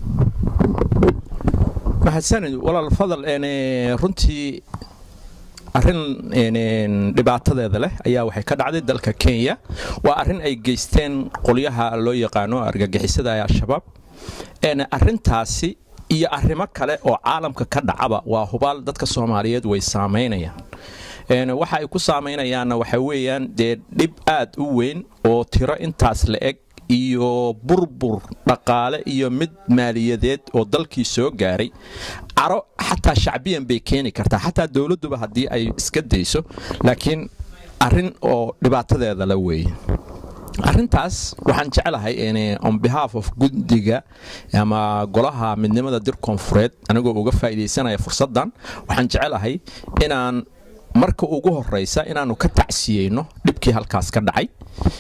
mahadsanid walaal fadal runtii arrin dhibaatadeeda leh ayaa waxay ka dhacday dalka kenya waa arrin ay geysteen qolyaha loo yaqaano argagixisada ee al-shabaab arrintaasi iyo arrimo kale oo caalamka ka dhacaba waa hubaal dadka soomaaliyeed way saamaynayaan waxa ay ku saamaynayaanna waxa weeyaan dee dhib aad u weyn oo tiro intaas la eg iyo burbur dhaqaale iyo mid maaliyadeed oo dalkii soo gaaray caro xataa shacbiyan bay keeni kartaa xataa dowladduba haddii ay iska dayso laakiin arrin oo dhibaatadeeda la weeye arrintaas waxaan jeclahay on behalf of guddiga ama golaha midnimada dir koonfureed anigoo uga faa'iidaysanaya fursaddan waxaan jecelahay inaan marka ugu horraysa inaannu ka tacsiyeyno dhibkii halkaas ka dhacay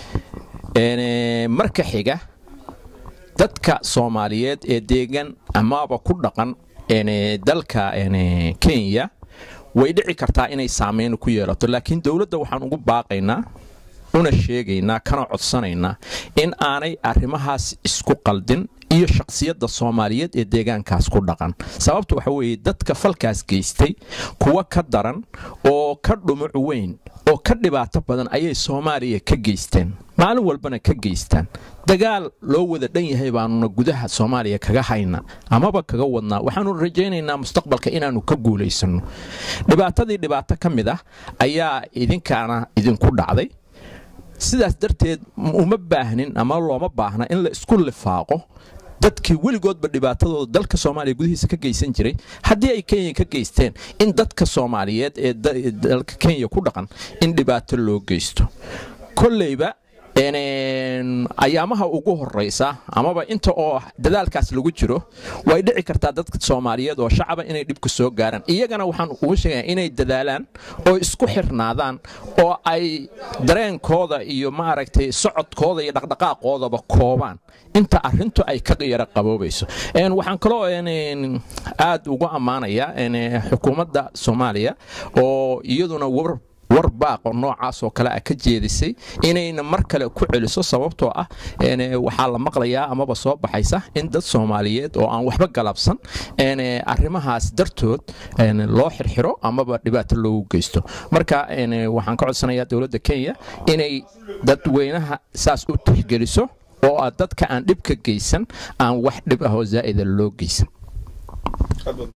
marka xiga dadka soomaaliyeed ee deegan amaaba ku dhaqan dalka kenya way dhici kartaa inay saameyn ku yeelato laakiin dowladda waxaan ugu baaqaynaa una sheegaynaa kana codsanaynaa in aanay arrimahaas isku qaldin iyo shakhsiyadda soomaaliyeed ee deegaankaas ku dhaqan sababta waxa weeye dadka falkaas geystay kuwa ka daran oo ka dhumuc weyn oo ka dhibaato badan ayay soomaaliya ka geysteen maalin walbana ka geystaan dagaal loo wada dhan yahay baanuna gudaha soomaaliya kaga hayna amaba kaga wadnaa waxaanu rajaynaynaa mustaqbalka inaannu ka guulaysanno dhibaatadii dhibaato ka mid ah ayaa idinkaana idinku dhacday sidaas darteed uma baahnin ama looma baahna in la isku lifaaqo dadkii weligoodba dhibaatadooda dalka soomaaliya gudihiisa ka geysan jiray haddii ay kenya ka geysteen in dadka soomaaliyeed ee dalka kenya ku dhaqan in dhibaato loo geysto kolleyba ayaamaha ugu horeysa amaba inta oo dadaalkaas lagu jiro way dhici kartaa dadka soomaaliyeed oo shacaba inay dhibka soo gaaraan iyagana waxaan ugu sheegaya inay dadaalaan oo isku xirnaadaan oo ay dareenkooda iyo maaragtay socodkooda iyo dhaqdhaqaaqoodaba koobaan inta arintu ay ka yara qaboobayso waxaan kaloo aad ugu ammaanayaa xukuumadda soomaaliya oo iyaduna war baaqo noocaas oo kale a ka jeedisay inayna mar kale ku celiso sababtoo ah waxaa la maqlayaa amaba soo baxaysa in dad soomaaliyeed oo aan waxba galabsan arrimahaas dartood loo xirxiro amaba dhibaato loogu geysto marka waxaan ka codsanayaa dowladda kenya inay dadweynaha saas u tixgeliso oo dadka aan dhibka geysan aan wax dhib ahoo zaa'ida loo geysan